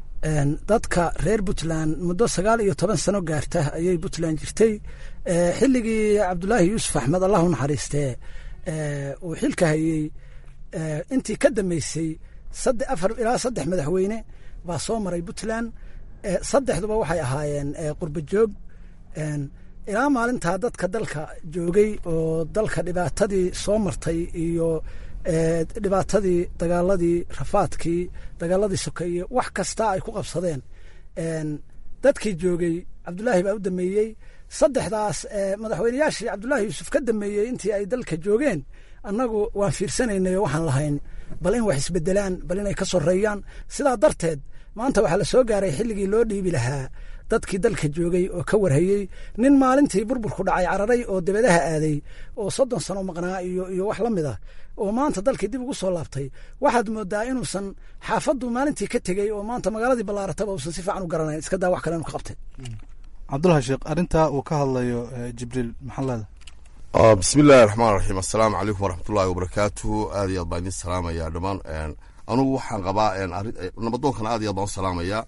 Speaker 17: dadka reer puntland muddo sagaal iyo toban sano gaarta ayay puntland jirtay xilligii cabdulaahi yuusuf axmed allah u naxariistee uu xilka hayey intii ka dambeysay afar ilaa saddex madaxweyne baa soo maray puntland saddexduba waxay ahaayeen qurba joog ilaa maalintaa dadka dalka joogay oo dalka dhibaatadii soo martay iyo dhibaatadii dagaaladii rafaadkii dagaaladii sokeeye wax kasta ay ku qabsadeen dadkii joogay cabdulaahi baa u dameeyey saddexdaas madaxweyneyaashii cabdulaahi yuusuf ka dameeyey intii ay dalka joogeen annagu waan fiirsanaynay oo waxaan lahayn bal in wax isbedelaan bal inay ka soreeyaan sidaa darteed maanta waxaa la soo gaaray xilligii loo dhiibi lahaa dadkii dalka joogay oo ka warhayey nin maalintii burburku dhacay cararay oo dabadaha aaday oo soddon sano maqnaa iyo iyo wax la mid ah oo maanta dalkii dib ugu soo laabtay waxaad moodaa inuusan xaafaddu maalintii ka tegey oo maanta magaaladii ballaarataba uusan si fiican u garanayn iska daa wax kale inu ka qabtay
Speaker 16: cabdulahi sheekh arrintaa uu ka hadlayo jibriil maxaa leeda
Speaker 18: bismi illaahi raxmaan raxiim assalaamu calaykum waraxmatullaahi wabarakaatuhu aad iyo aad baan idin salaamaya dhammaan anugu waxaan qabaa nabadoonkana aad iyo aad baan u salaamaya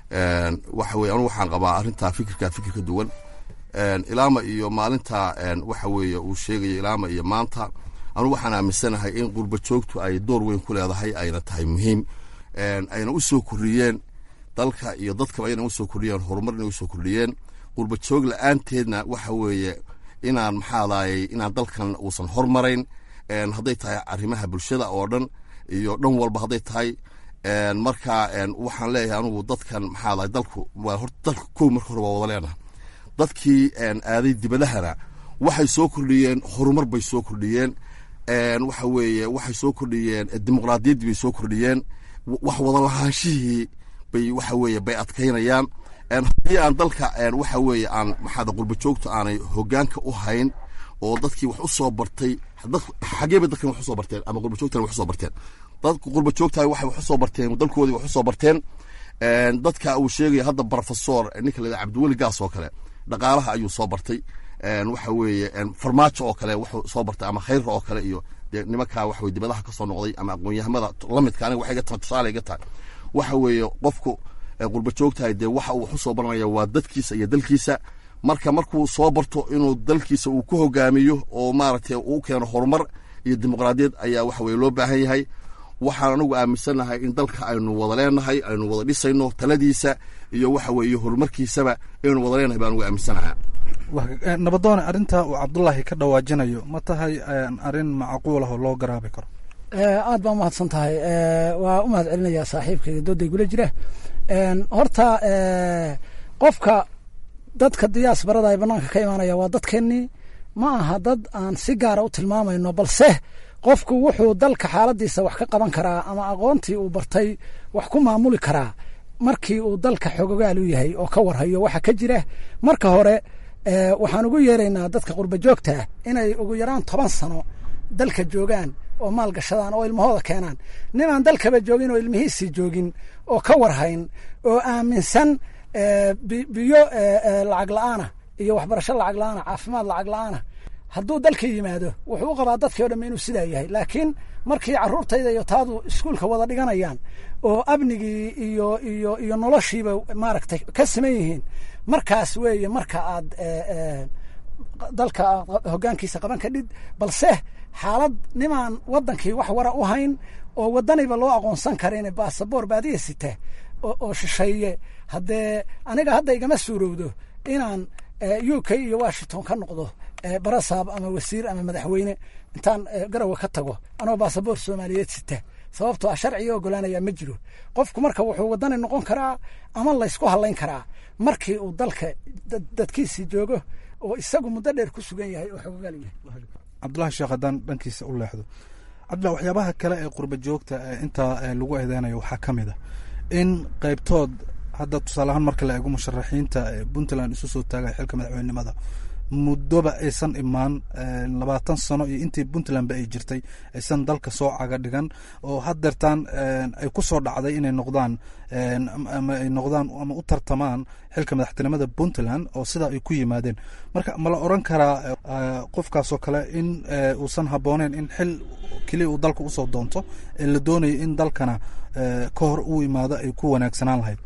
Speaker 18: waxa weye anugu waxaan qabaa arrintaa fikirka fikir ka duwan ilaama iyo maalinta waxa weeye uu sheegayo ilaama iyo maanta anugu waxaan aaminsanahay in qurba joogtu ay door weyn ku leedahay ayna tahay muhiim ayna u soo kordhiyeen dalka iyo dadkaba ayna usoo kordhiyeen horumar inay usoo kordhiyeen qurba joog la-aanteedna waxa weeye inaan maxaadaayey inaan dalkan uusan hormarayn hadday tahay arrimaha bulshada oo dhan iyo dhan walba hadday tahay marka waxaan leeyahay anugu dadkan maxaadahay dalku waa horta dalka kow marka hore waa wada leenahay dadkii aaday dibadahana waxay soo kordhiyeen horumar bay soo kordhiyeen waxa weeye waxay soo kordhiyeen dimuqraadiyaddii bay soo kordhiyeen wax wada lahaanshihii bay waxa weeye bay adkaynayaan haddii aan dalka waxa weeye aan maxaada qurba joogtu aanay hogaanka u hayn oo dadkii wax u soo bartay xagee bay dadkan wax usoo barteen ama qurba joogtana wax usoo barteen dadku qurba joogtahay waxay wax usoo barteen dalkoodii wax usoo barteen dadka uu sheegaya hadda professor ninka la cabdiweli gaas oo kale dhaqaalaha ayuu soo bartay waxa weeye farmaajo oo kale wuxuu soo bartay ama khayrra oo kale iyo dee nimankaa waxa weye dibadaha ka soo noqday ama aqoon-yahamada lamidka aniga waxay ga tahay tusaale iga tahay waxa weeye qofku qurba joogtahay dee waxa uu wax u soo baranaya waa dadkiisa iyo dalkiisa marka markuu soo barto inuu dalkiisa uu ku hogaamiyo oo maaragtay uu keeno horumar iyo dimuqraadiyad ayaa waxa weye loo baahan yahay waxaan anagu aaminsannahay in dalka aynu wada leenahay aynu wada dhisayno taladiisa iyo waxa weeye horumarkiisaba inaynu wada leenahay baan ugu aaminsanaha
Speaker 16: nabadoone arrintaa uu cabdulaahi ka dhawaajinayo ma tahay arrin macquul ah oo loo garaabi karo
Speaker 17: aad baa umahadsan tahay waa u mahad celinayaa saaxiibkayga dooday gula jira horta qofka dadka diyaas barada ay banaanka ka imaanaya waa dadkeennii ma aha dad aan si gaara u tilmaamayno balse qofku wuxuu dalka xaaladiisa wax ka qaban karaa ama aqoontii uu bartay wax ku maamuli karaa markii uu dalka xogogaal u yahay oo ka warhayo waxa ka jira marka hore waxaan ugu yeeraynaa dadka qurba joogta inay ugu yaraan toban sano dalka joogaan oo maal gashadaan oo ilmahooda keenaan ninaan dalkaba joogin oo ilmihiisii joogin oo ka warhayn oo aaminsan biyo lacag la-aana iyo waxbarasho lacag la-aana caafimaad lacag la-aana hadduu dalka yimaado wuxuu u qabaa dadkii o dhamme inuu sidaa yahay laakiin markii carruurtayda iyo taadu iskuulka wada dhiganayaan oo amnigii iyo iyo iyo noloshiiba maaragtay ka siman yihiin markaas weeye marka aad dalka hoggaankiisa qaban kadhid balse xaalad nimaan waddankii wax wara u hayn oo waddaniba loo aqoonsan karin basaboor baadiya sita oo shisheeye haddee aniga hadda igama suurowdo inaan u k iyo washington ka noqdo barasaab ama wasiir ama madaxweyne intaan garowe ka tago anoo basaboor soomaaliyeed sita sababtoo ah sharciga ogolaanaya ma jiro qofku marka wuxuu waddani noqon karaa ama laysku hadlayn karaa markii uu dalka dadkiisii joogo oo isagu muddo dheer ku sugan yahay oo xogogaal yahay
Speaker 16: cabdulahi sheekh haddaan dhankiisa u leexdo cabdullah waxyaabaha kale ee qurba joogta intaa lagu eedeynayo waxaa ka mid a in qaybtood hadda tusaale ahaan marka la eego musharaxiinta puntland isu soo taagay xilka madaxweynenimada muddoba aysan imaan labaatan sano iyo intii puntlandba ay jirtay aysan dalka soo caga dhigan oo haddeertaan ay ku soo dhacday inay noqdaan ama ay noqdaan ama u tartamaan xilka madaxtinimada puntland oo sidaa ay ku yimaadeen marka ma la oran karaa qofkaasoo kale in uusan habbooneyn in xil keliya uu dalka usoo doonto ee la doonayo in dalkana ka hor uu imaado ay ku wanaagsanaan lahayd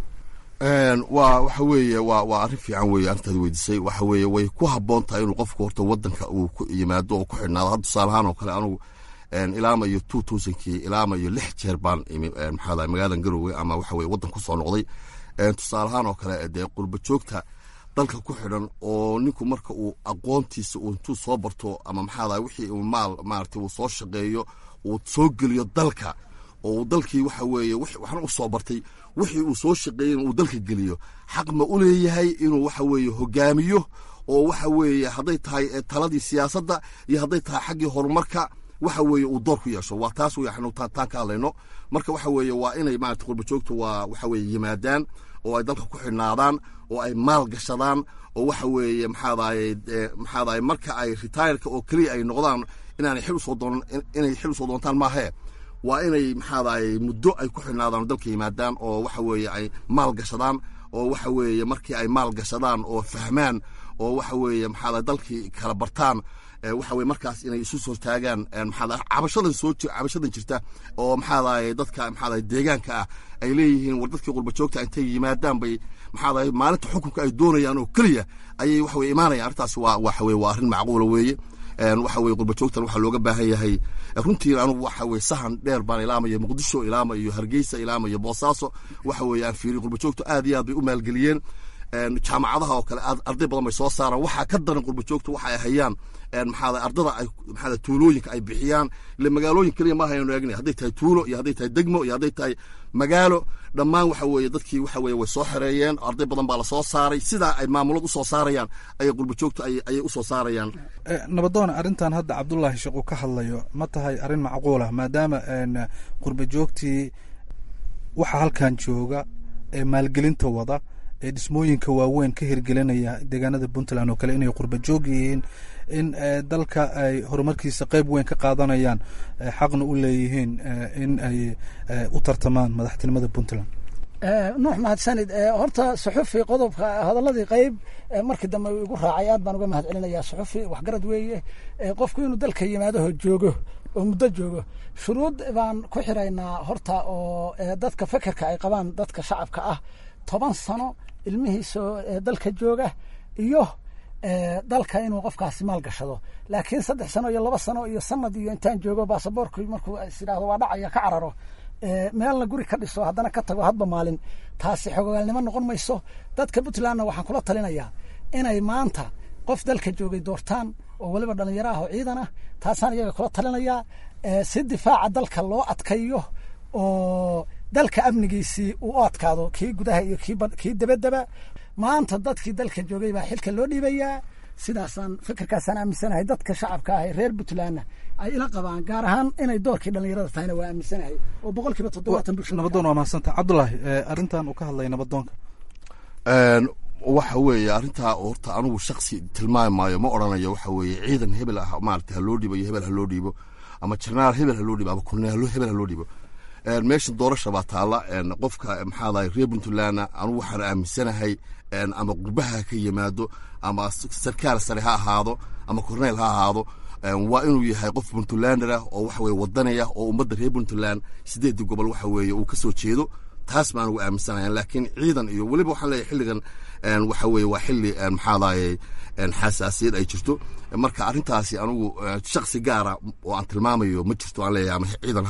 Speaker 18: waa waxa weeye waa waa arrin fiican weeye arrintaad weydiisay waxa weeye way ku habboon tahay inuu qofku horta waddanka uu ku yimaado oo ku xidhnaado hadda tusaale ahaan oo kale anugu ilaamayo two thousandkii ilaamayo lix jeer baan imi maxaa dahay magaaladan garowe ama waxa weye waddan ku soo noqday tusaale ahaan oo kale dee qurba joogta dalka ku xidhan oo ninku marka uu aqoontiisa uu intuu soo barto ama maxaa dahay wixii uu maal maaragtay uu soo shaqeeyo uu soo geliyo dalka oo uu dalkii waxa weeye waxna u soo bartay wixii uu soo shaqeeyey uu dalka geliyo xaq ma u leeyahay inuu waxa weeye hogaamiyo oo waxa weeye hadday tahay taladii siyaasadda iyo hadday tahay xaggii horumarka waxa weeye uu door ku yeesho waa taas wey anu taan ka hadlayno marka waxa weeye waa inay maarata qurba joogta waa waxa weeye yimaadaan oo ay dalka ku xidhnaadaan oo ay maal gashadaan oo waxa weeye maxaadaye maxaadaye marka ay retireka oo keliya ay noqdaan inaanay xil usoo doonan inay xil usoo doontaan maahee waa inay maxaadaye muddo ay ku xidhnaadaan dalka yimaadaan oo waxa weeye ay maal gashadaan oo waxa weeye markii ay maal gashadaan oo fahmaan oo waxa weeye maxaadaye dalkii kala bartaan waxa weye markaas inay isu soo taagaan maxaa cabashadan soo cabashadan jirta oo maxaadaye dadka maxaadaye deegaanka ah ay leeyihiin war dadkii qurba joogta intay yimaadaan bay maxaadaye maalinta xukunka ay doonayaan oo keliya ayay waxa weye imaanayaan arrintaas waa waxa weye waa arrin macquula weeye waxa weye qurba joogtan waxaa looga baahan yahay runtii anugu waxa weye sahan dheer baan ilaamayo muqdisho ilaamayo hargeysa ilaamayo boosaaso waxa weye aan fiiriy qurba joogtu aad iyo aad bay u maalgeliyeen jaamacadaha oo kale arday badan bay soo saaraan waxaa ka daran qurba joogtu waxa ay hayaan maxaada ardada ay maxaada tuulooyinka ay bixiyaan ile magaalooyin keliya ma haynu eegna hadday tahay tuulo iyo hadday tahay degmo iyo hadday tahay magaalo dhammaan waxa weeye dadkii waxa weeye way soo xereeyeen arday badan baa la soo saaray sidaa ay maamulad usoo saarayaan ayay qurba joogtu ayay usoo saarayaan
Speaker 16: nabadoona arrintan hadda cabdullaahi sheekh uu ka hadlayo ma tahay arrin macquul ah maadaama qurba joogtii waxa halkan jooga ee maalgelinta wada ee dhismooyinka waaweyn ka hirgelinaya deegaanada puntland oo kale inay qurba joog yihiin in dalka ay horumarkiisa qeyb weyn ka qaadanayaan xaqna u leeyihiin in ay u tartamaan madaxtinimada puntland
Speaker 17: nuux mahadsanid horta suxufi qodobka hadaladii qeyb markii dambe igu raacay aad baan uga mahad celinayaa suxufi waxgarad weeye qofku inuu dalka yimaadaho joogo oo muddo joogo shuruud baan ku xiraynaa horta oo dadka fekerka ay qabaan dadka shacabka ah toban sano ilmihiisoo dalka jooga iyo dalka inuu qofkaasi maal gashado laakiin saddex sano iyo laba sano iyo sanad iyo intaan joogo baasaboorku markuu is idhaahdo waa dhacaya ka cararo meelna guri ka dhiso haddana ka tago hadba maalin taasi xogogaalnimo noqon mayso dadka puntlandna waxaan kula talinayaa inay maanta qof dalka joogay doortaan oo weliba dhalinyaro ah oo ciidan ah taasaan iyaga kula talinayaa si difaaca dalka loo adkayo oo dalka amnigiisii uu u adkaado kii gudaha iyo kii dabadaba maanta dadkii dalka joogay baa xilka loo dhiibayaa sidaasaan fikirkaasaan aaminsanahay dadka shacabka ah ee reer puntlandna ay ila qabaan gaar ahaan inay doorkii dhalinyarada tahayna waa aaminsanahay oo boqol kiiba toddobaatan bulshada
Speaker 16: nabadoon waa mahadsanta cabdullaahi arrintan uu ka hadlaya nabadoonka
Speaker 18: waxa weeye arrintaa horta anugu shaksi tilmaami maayo ma odhanayo waxa weeye ciidan hebel ah maarata ha loo dhiibo iyo hebel ha loo dhiibo ama jenaraal hebel ha loo dhiibo ama kolonel hebel ha loo dhiibo meesha doorasha baa taalla qofka maxaadahay reer puntlandna anugu waxaan aaminsanahay ama qurbaha ha ka yimaado ama sarkaal sare ha ahaado ama korneyl ha ahaado waa inuu yahay qof puntlander ah oo waxa weye wadanaya oo ummadda reer puntland sideedii gobol waxa weeye uu ka soo jeedo taas baan ugu aaminsanayaa laakiin ciidan iyo weliba waxaan leeyahay xilligan waxa weeye waa xilli maxaadaye xasaasiyad ay jirto marka arrintaasi anugu shaksi gaara oo aan tilmaamayo ma jirto aan leeyahay ama ciidan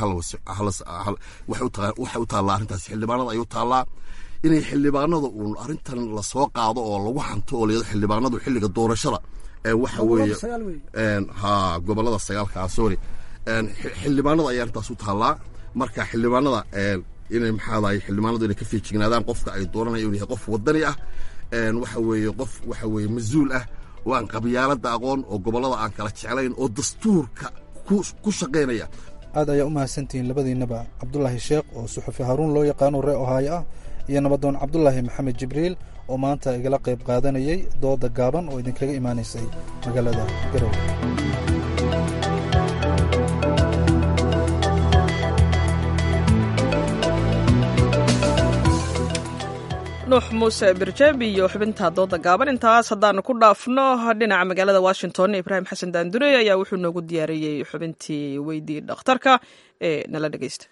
Speaker 18: waxay u taallaa arrintaasi xildhibaanada ay u taallaa inay xildhibaanada uun arrintan lasoo qaado oo lagu hanto oo layado xildhibaanadu xilliga doorashada waxa weeye ha gobolada sagaalka sorry xildhibaanada ayaa arrintaas u taallaa marka xildhibaanada inay maxaadaye xildhibaanadu inay ka fiijignaadaan qofka ay dooranaya inuu yahay qof wadani ah waxa weeye qof waxa weeye mas-uul ah oo aan qabyaalada aqoon oo gobollada aan kala jeclayn oo dastuurka ku shaqaynaya
Speaker 16: aad ayaa u mahadsantihiin labadiinaba cabdulaahi sheekh oo suxufi haaruun loo yaqaano ree ohaayo ah iyo nabadoon cabdulaahi maxamed jibriil oo maanta igala qayb qaadanayay dooda gaaban oo idinkaga imaanaysay magaalada garowe
Speaker 2: nuux muuse birjeeb iyo xubinta dooda gaaban intaas haddaanu ku dhaafno dhinaca magaalada washington ibraahim xasan daandure ayaa wuxuu noogu diyaariyey xubintii weydii dhakhtarka ee nala dhegeysta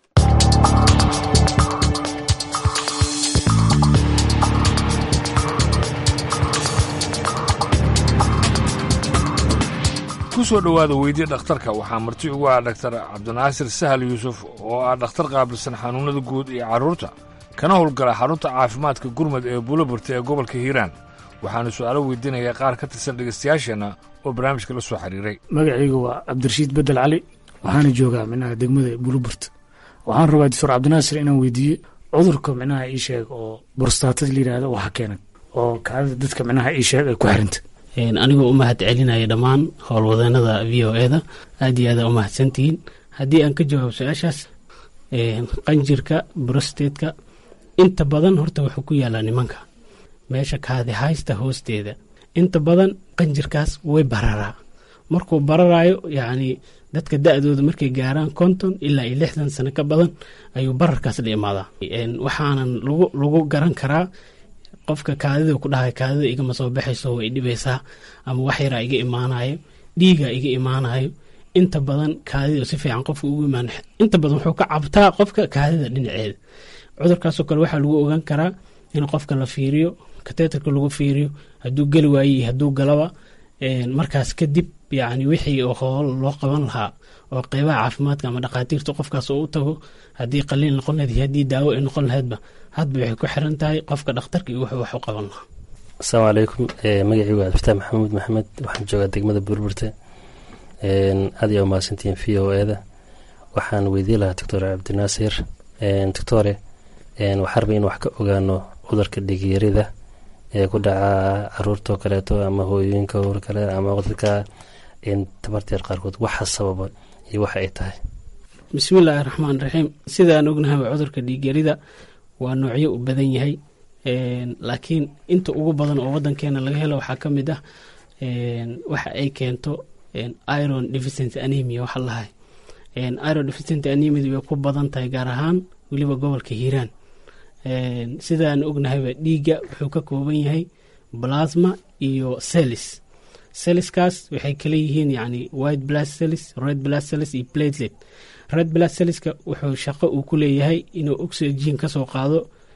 Speaker 12: ku soo dhowaada weydii dhakhtarka waxaa marti ugu ah dhaktar cabdinaasir sahal yuusuf oo ah dhakhtar qaabilsan xanuunnada guud iyo carruurta kana howlgala xarunta caafimaadka gurmud ee buulaburta ee gobolka hiiraan waxaanu su'aalo weydiinayaa qaar ka tirsan dhegaystayaasheenna oo barnaamijka la soo xiriiray
Speaker 19: magacayga waa cabdirashiid bedel cali waxaana joogaa minaha degmada buulaburt waxaan rabaa doctor cabdinaasir inaan weydiiye cudurka minaha ii sheeg oo borstaatada layidhaahdo waxa keenan oo kaadida dadka minaha ii sheeg ay ku xiranta
Speaker 20: anigoo u mahad celinaya dhammaan howlwadeenada v o eda aad iyo aada u mahadsantihiin haddii aan ka jawaabo su-aashaas qanjirka brostateska inta badan horta wuxuu ku yaalaa nimanka meesha kaadi haysta hoosteeda inta badan qanjirkaas way bararaa markuu bararaayo yacni dadka da-dooda markay gaaraan konton ilaa iyo lixdan sano ka badan ayuu bararkaas la imaadaa waxaanan lagu lagu garan karaa qofka kaadida ku dhahay kaadida igama soo baxayso way dhibaysaa ama wax yaraa iga imaanayo dhiiga iga imaanayo inta badan kaadida si fiican qofka ugu imaan inta badan wuxuu ka cabtaa qofka kaadida dhinaceeda cudurkaasoo kale waxaa lagu ogaan karaa in qofka la fiiriyo kateetarka lagu fiiriyo hadduu geli waaye iyo hadduu galaba markaas kadib yacni wixii oo hool loo qaban lahaa oo qeybaha caafimaadka ama dhakhaatiirta qofkaas oo u tago haddii qaliin noqon lahayd iyo haddii daawo ay noqon lahaydba hadba waxay ku xiran tahay qofka dhakhtarka iyo wuxuu wax u qaban lahaa
Speaker 21: asalaamu calaykum magacii waa abdifataax maxamuud maxamed waxaan joogaa degmada burburte aad ayaa umahadsantihiin v o eda waxaan weydiin lahaa doctor cabdinaasir doctore waxaan rabay in wax ka ogaano cudurka dhigyarida ee ku dhaca caruurtao kaleeto ama hooyooyinka or kale ama dadka tabarteer qaarkood waxa sababa iyo waxa ay tahay
Speaker 20: bismillaahi raxmaan raxiim sidaan ognahaba cudurka dhiigyarida waa noocyo u badan yahay laakiin inta ugu badan oo wadankeena laga helo waxaa ka mid ah waxa ay keento iron deficient anemia waxa lahay iron deficient anemia way ku badan tahay gaar ahaan weliba gobolka hiiraan sidaan ognahayba dhiigga wuxuu ka kooban yahay plasma iyo celis celiskaas waxay kala yihiin yani white blood cells red blood cells iyo platelet red blood cellska wuxuu shaqo uu ku leeyahay inuu oxygen kasoo qaado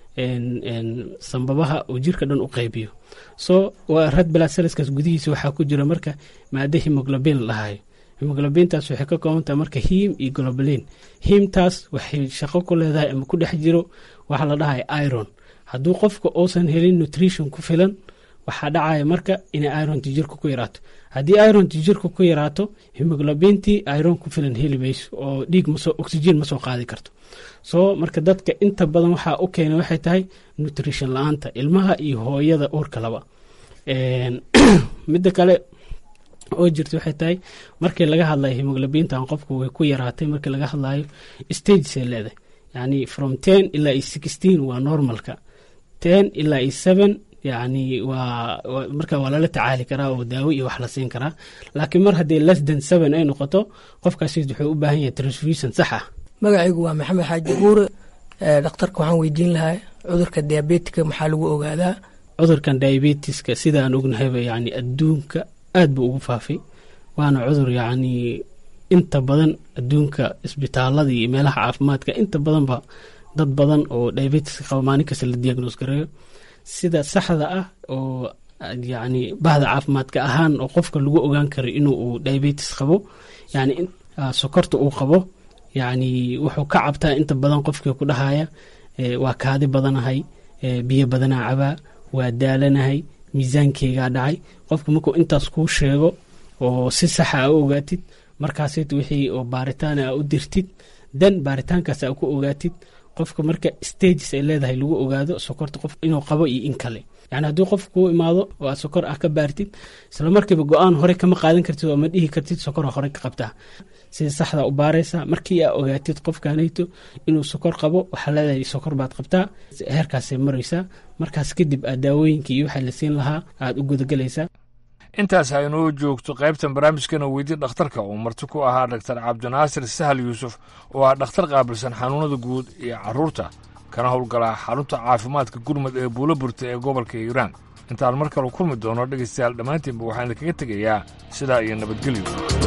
Speaker 20: sambabaha uu jirka dhan u qeybiyo so red blood cellskaas gudihiisa waxaa ku jira marka maado hemoglobin la dhahayo hemoglobintaas waxay ka koobantahay marka hiim iyo globalin hiimtaas waxay shaqo ku leedahay ama ku dhex jiro waxa la dhahay iron hadduu qofka uusan helin nutrition ku filan waxaa dhacaya marka inay ironti jirka ku yaraato haddii ironti jirka ku yaraato hemoglobintii iron ku filan heli mayso oo dhiig maso oxygen ma soo qaadi karto soo marka dadka inta badan waxaa u keena waxay tahay nutrition la-aanta ilmaha iyo hooyada uurka laba midda kale oo jirta waxay tahay markii laga hadlayo hemoglobintan qofku way ku yaraatay markii laga hadlayo stagesay leedahay yani from ten ilaa iyo sixteen waa normalka ten ilaa iyo seven yani waa marka waa lala tacaali karaa oo daawo iyo wax la siin karaa laakiin mar haddii less than seven ay noqoto qofkaasi wuxuu u baahan yahay transfusion sax ah
Speaker 22: magacaygu waa maxamed xaaji buure dhakhtarka waxaan weydiin lahaa cudurka diabetika maxaa lagu ogaadaa
Speaker 20: cudurkan diabetiska sidaan ognahayba yani adduunka aad buu ugu faafay waana cudur yacni inta badan adduunka isbitaalada iyo meelaha caafimaadka inta badanba dad badan oo diabetiska qaba maalin kasta la diagnos gareeyo sida saxda ah oo yacni bahda caafimaadka ahaan oo qofka lagu ogaan karo inuu uu diabetis qabo yani sokorta uu qabo yacni wuxuu ka cabtaa inta badan qofkii ku dhahaya waa kaadi badanahay biyo badanaa cabaa waa daalanahay miisaankeygaa dhacay qofka markuu intaas kuu sheego oo si saxa a u ogaatid markaasit wixii oo baaritaan a u dirtid dan baaritaankaas a ku ogaatid qofka marka stages ay leedahay lagu ogaado sokorta qof inuu qabo iyo in kale yani haddii qof kuu imaado oo aad sokor ah ka baartid isla markiiba go-aan hore kama qaadan kartid oo ma dhihi kartid sokora hore ka qabtaa sida saxda u baaraysa markii aa ogaatid qofkanayto inuu sokor qabo waxaa leedahay sokor baad qabtaa heerkaasay maraysaa markaas kadib aad daawooyinkii iyo waxaa la siin lahaa aad u gudagelaysaa
Speaker 12: intaas aynoo joogto qaybtan barnaamijkana weydii dhakhtarka uu marti ku ahaa dhaktar cabdinaasir sahal yuusuf oo ah dhakhtar qaabilsan xanuunada guud iyo carruurta kana howlgalaa xarunta caafimaadka gurmud ee buulo burta ee gobolka hiiraan intaan mar kale kulmi doono dhegaystayaal dhammaantiinba waxaan idinkaga tegayaa sidaa iyo nabadgelyo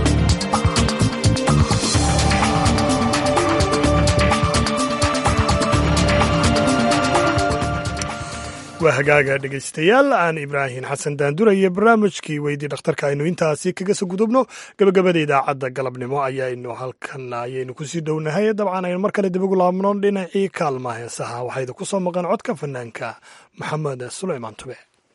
Speaker 1: waa hagaaga dhegaystayaal aan ibraahim xasan daanduraye barnaamijkii weydii dhakhtarka aynu intaasi kaga soo gudubno gabagabada idaacadda galabnimo ayaynu halkan ayaynu kusii dhownahay dabcan aynu mar kale dib ugu laabno dhinacii kaalma heesaha waxaa idinku soo maqan codka fanaanka maxamed sulaymaan tube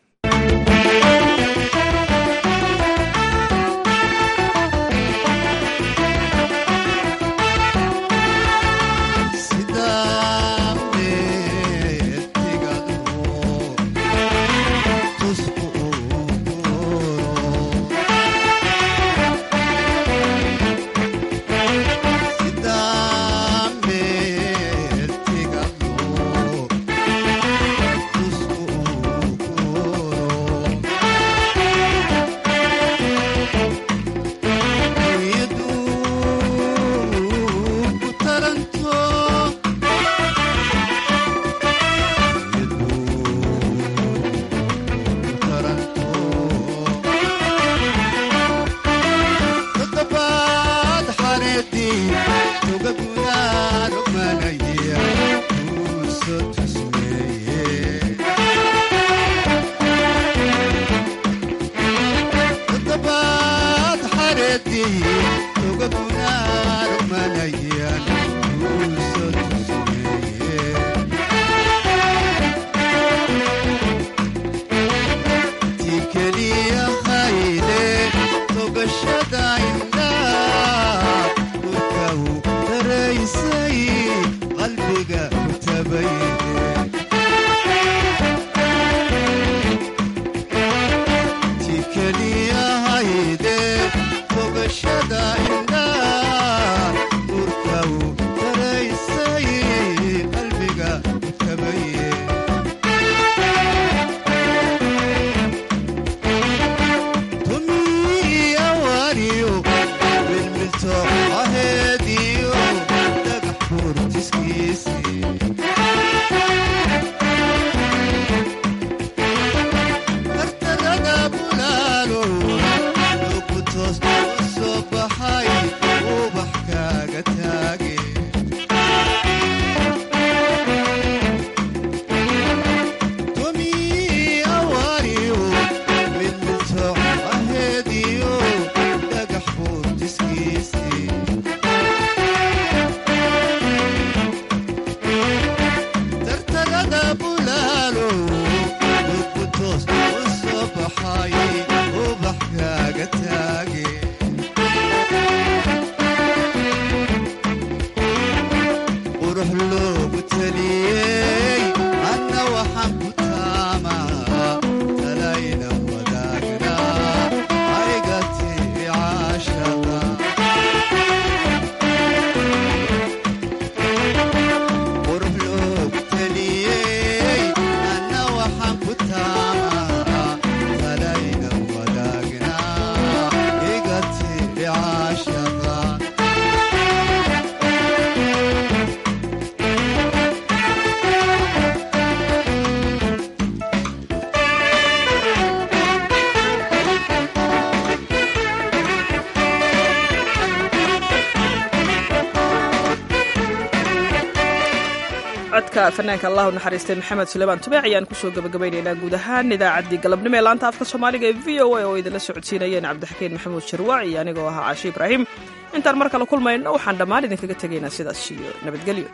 Speaker 2: codka fanaanka allahu naxariistay maxamed suleymaan tubeec ayaan kusoo gabagabaynaynaa guud ahaan idaacaddii galabnimo ee laanta afka soomaaliga ee v o a oo idinla socodsiinayeen cabdixakiin maxamuud jarwaac iyo anigoo ahaa caashi ibraahim intaan mar kale kulmayno waxaan dhammaan idinkaga tegaynaa sidaas iyo nabadgelyo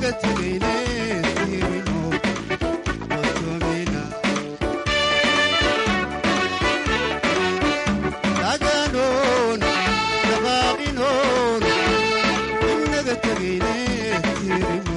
Speaker 3: inaga tegayne tirino qotomina tagaanoon dhaqaaqinoon inaga tegayne tirino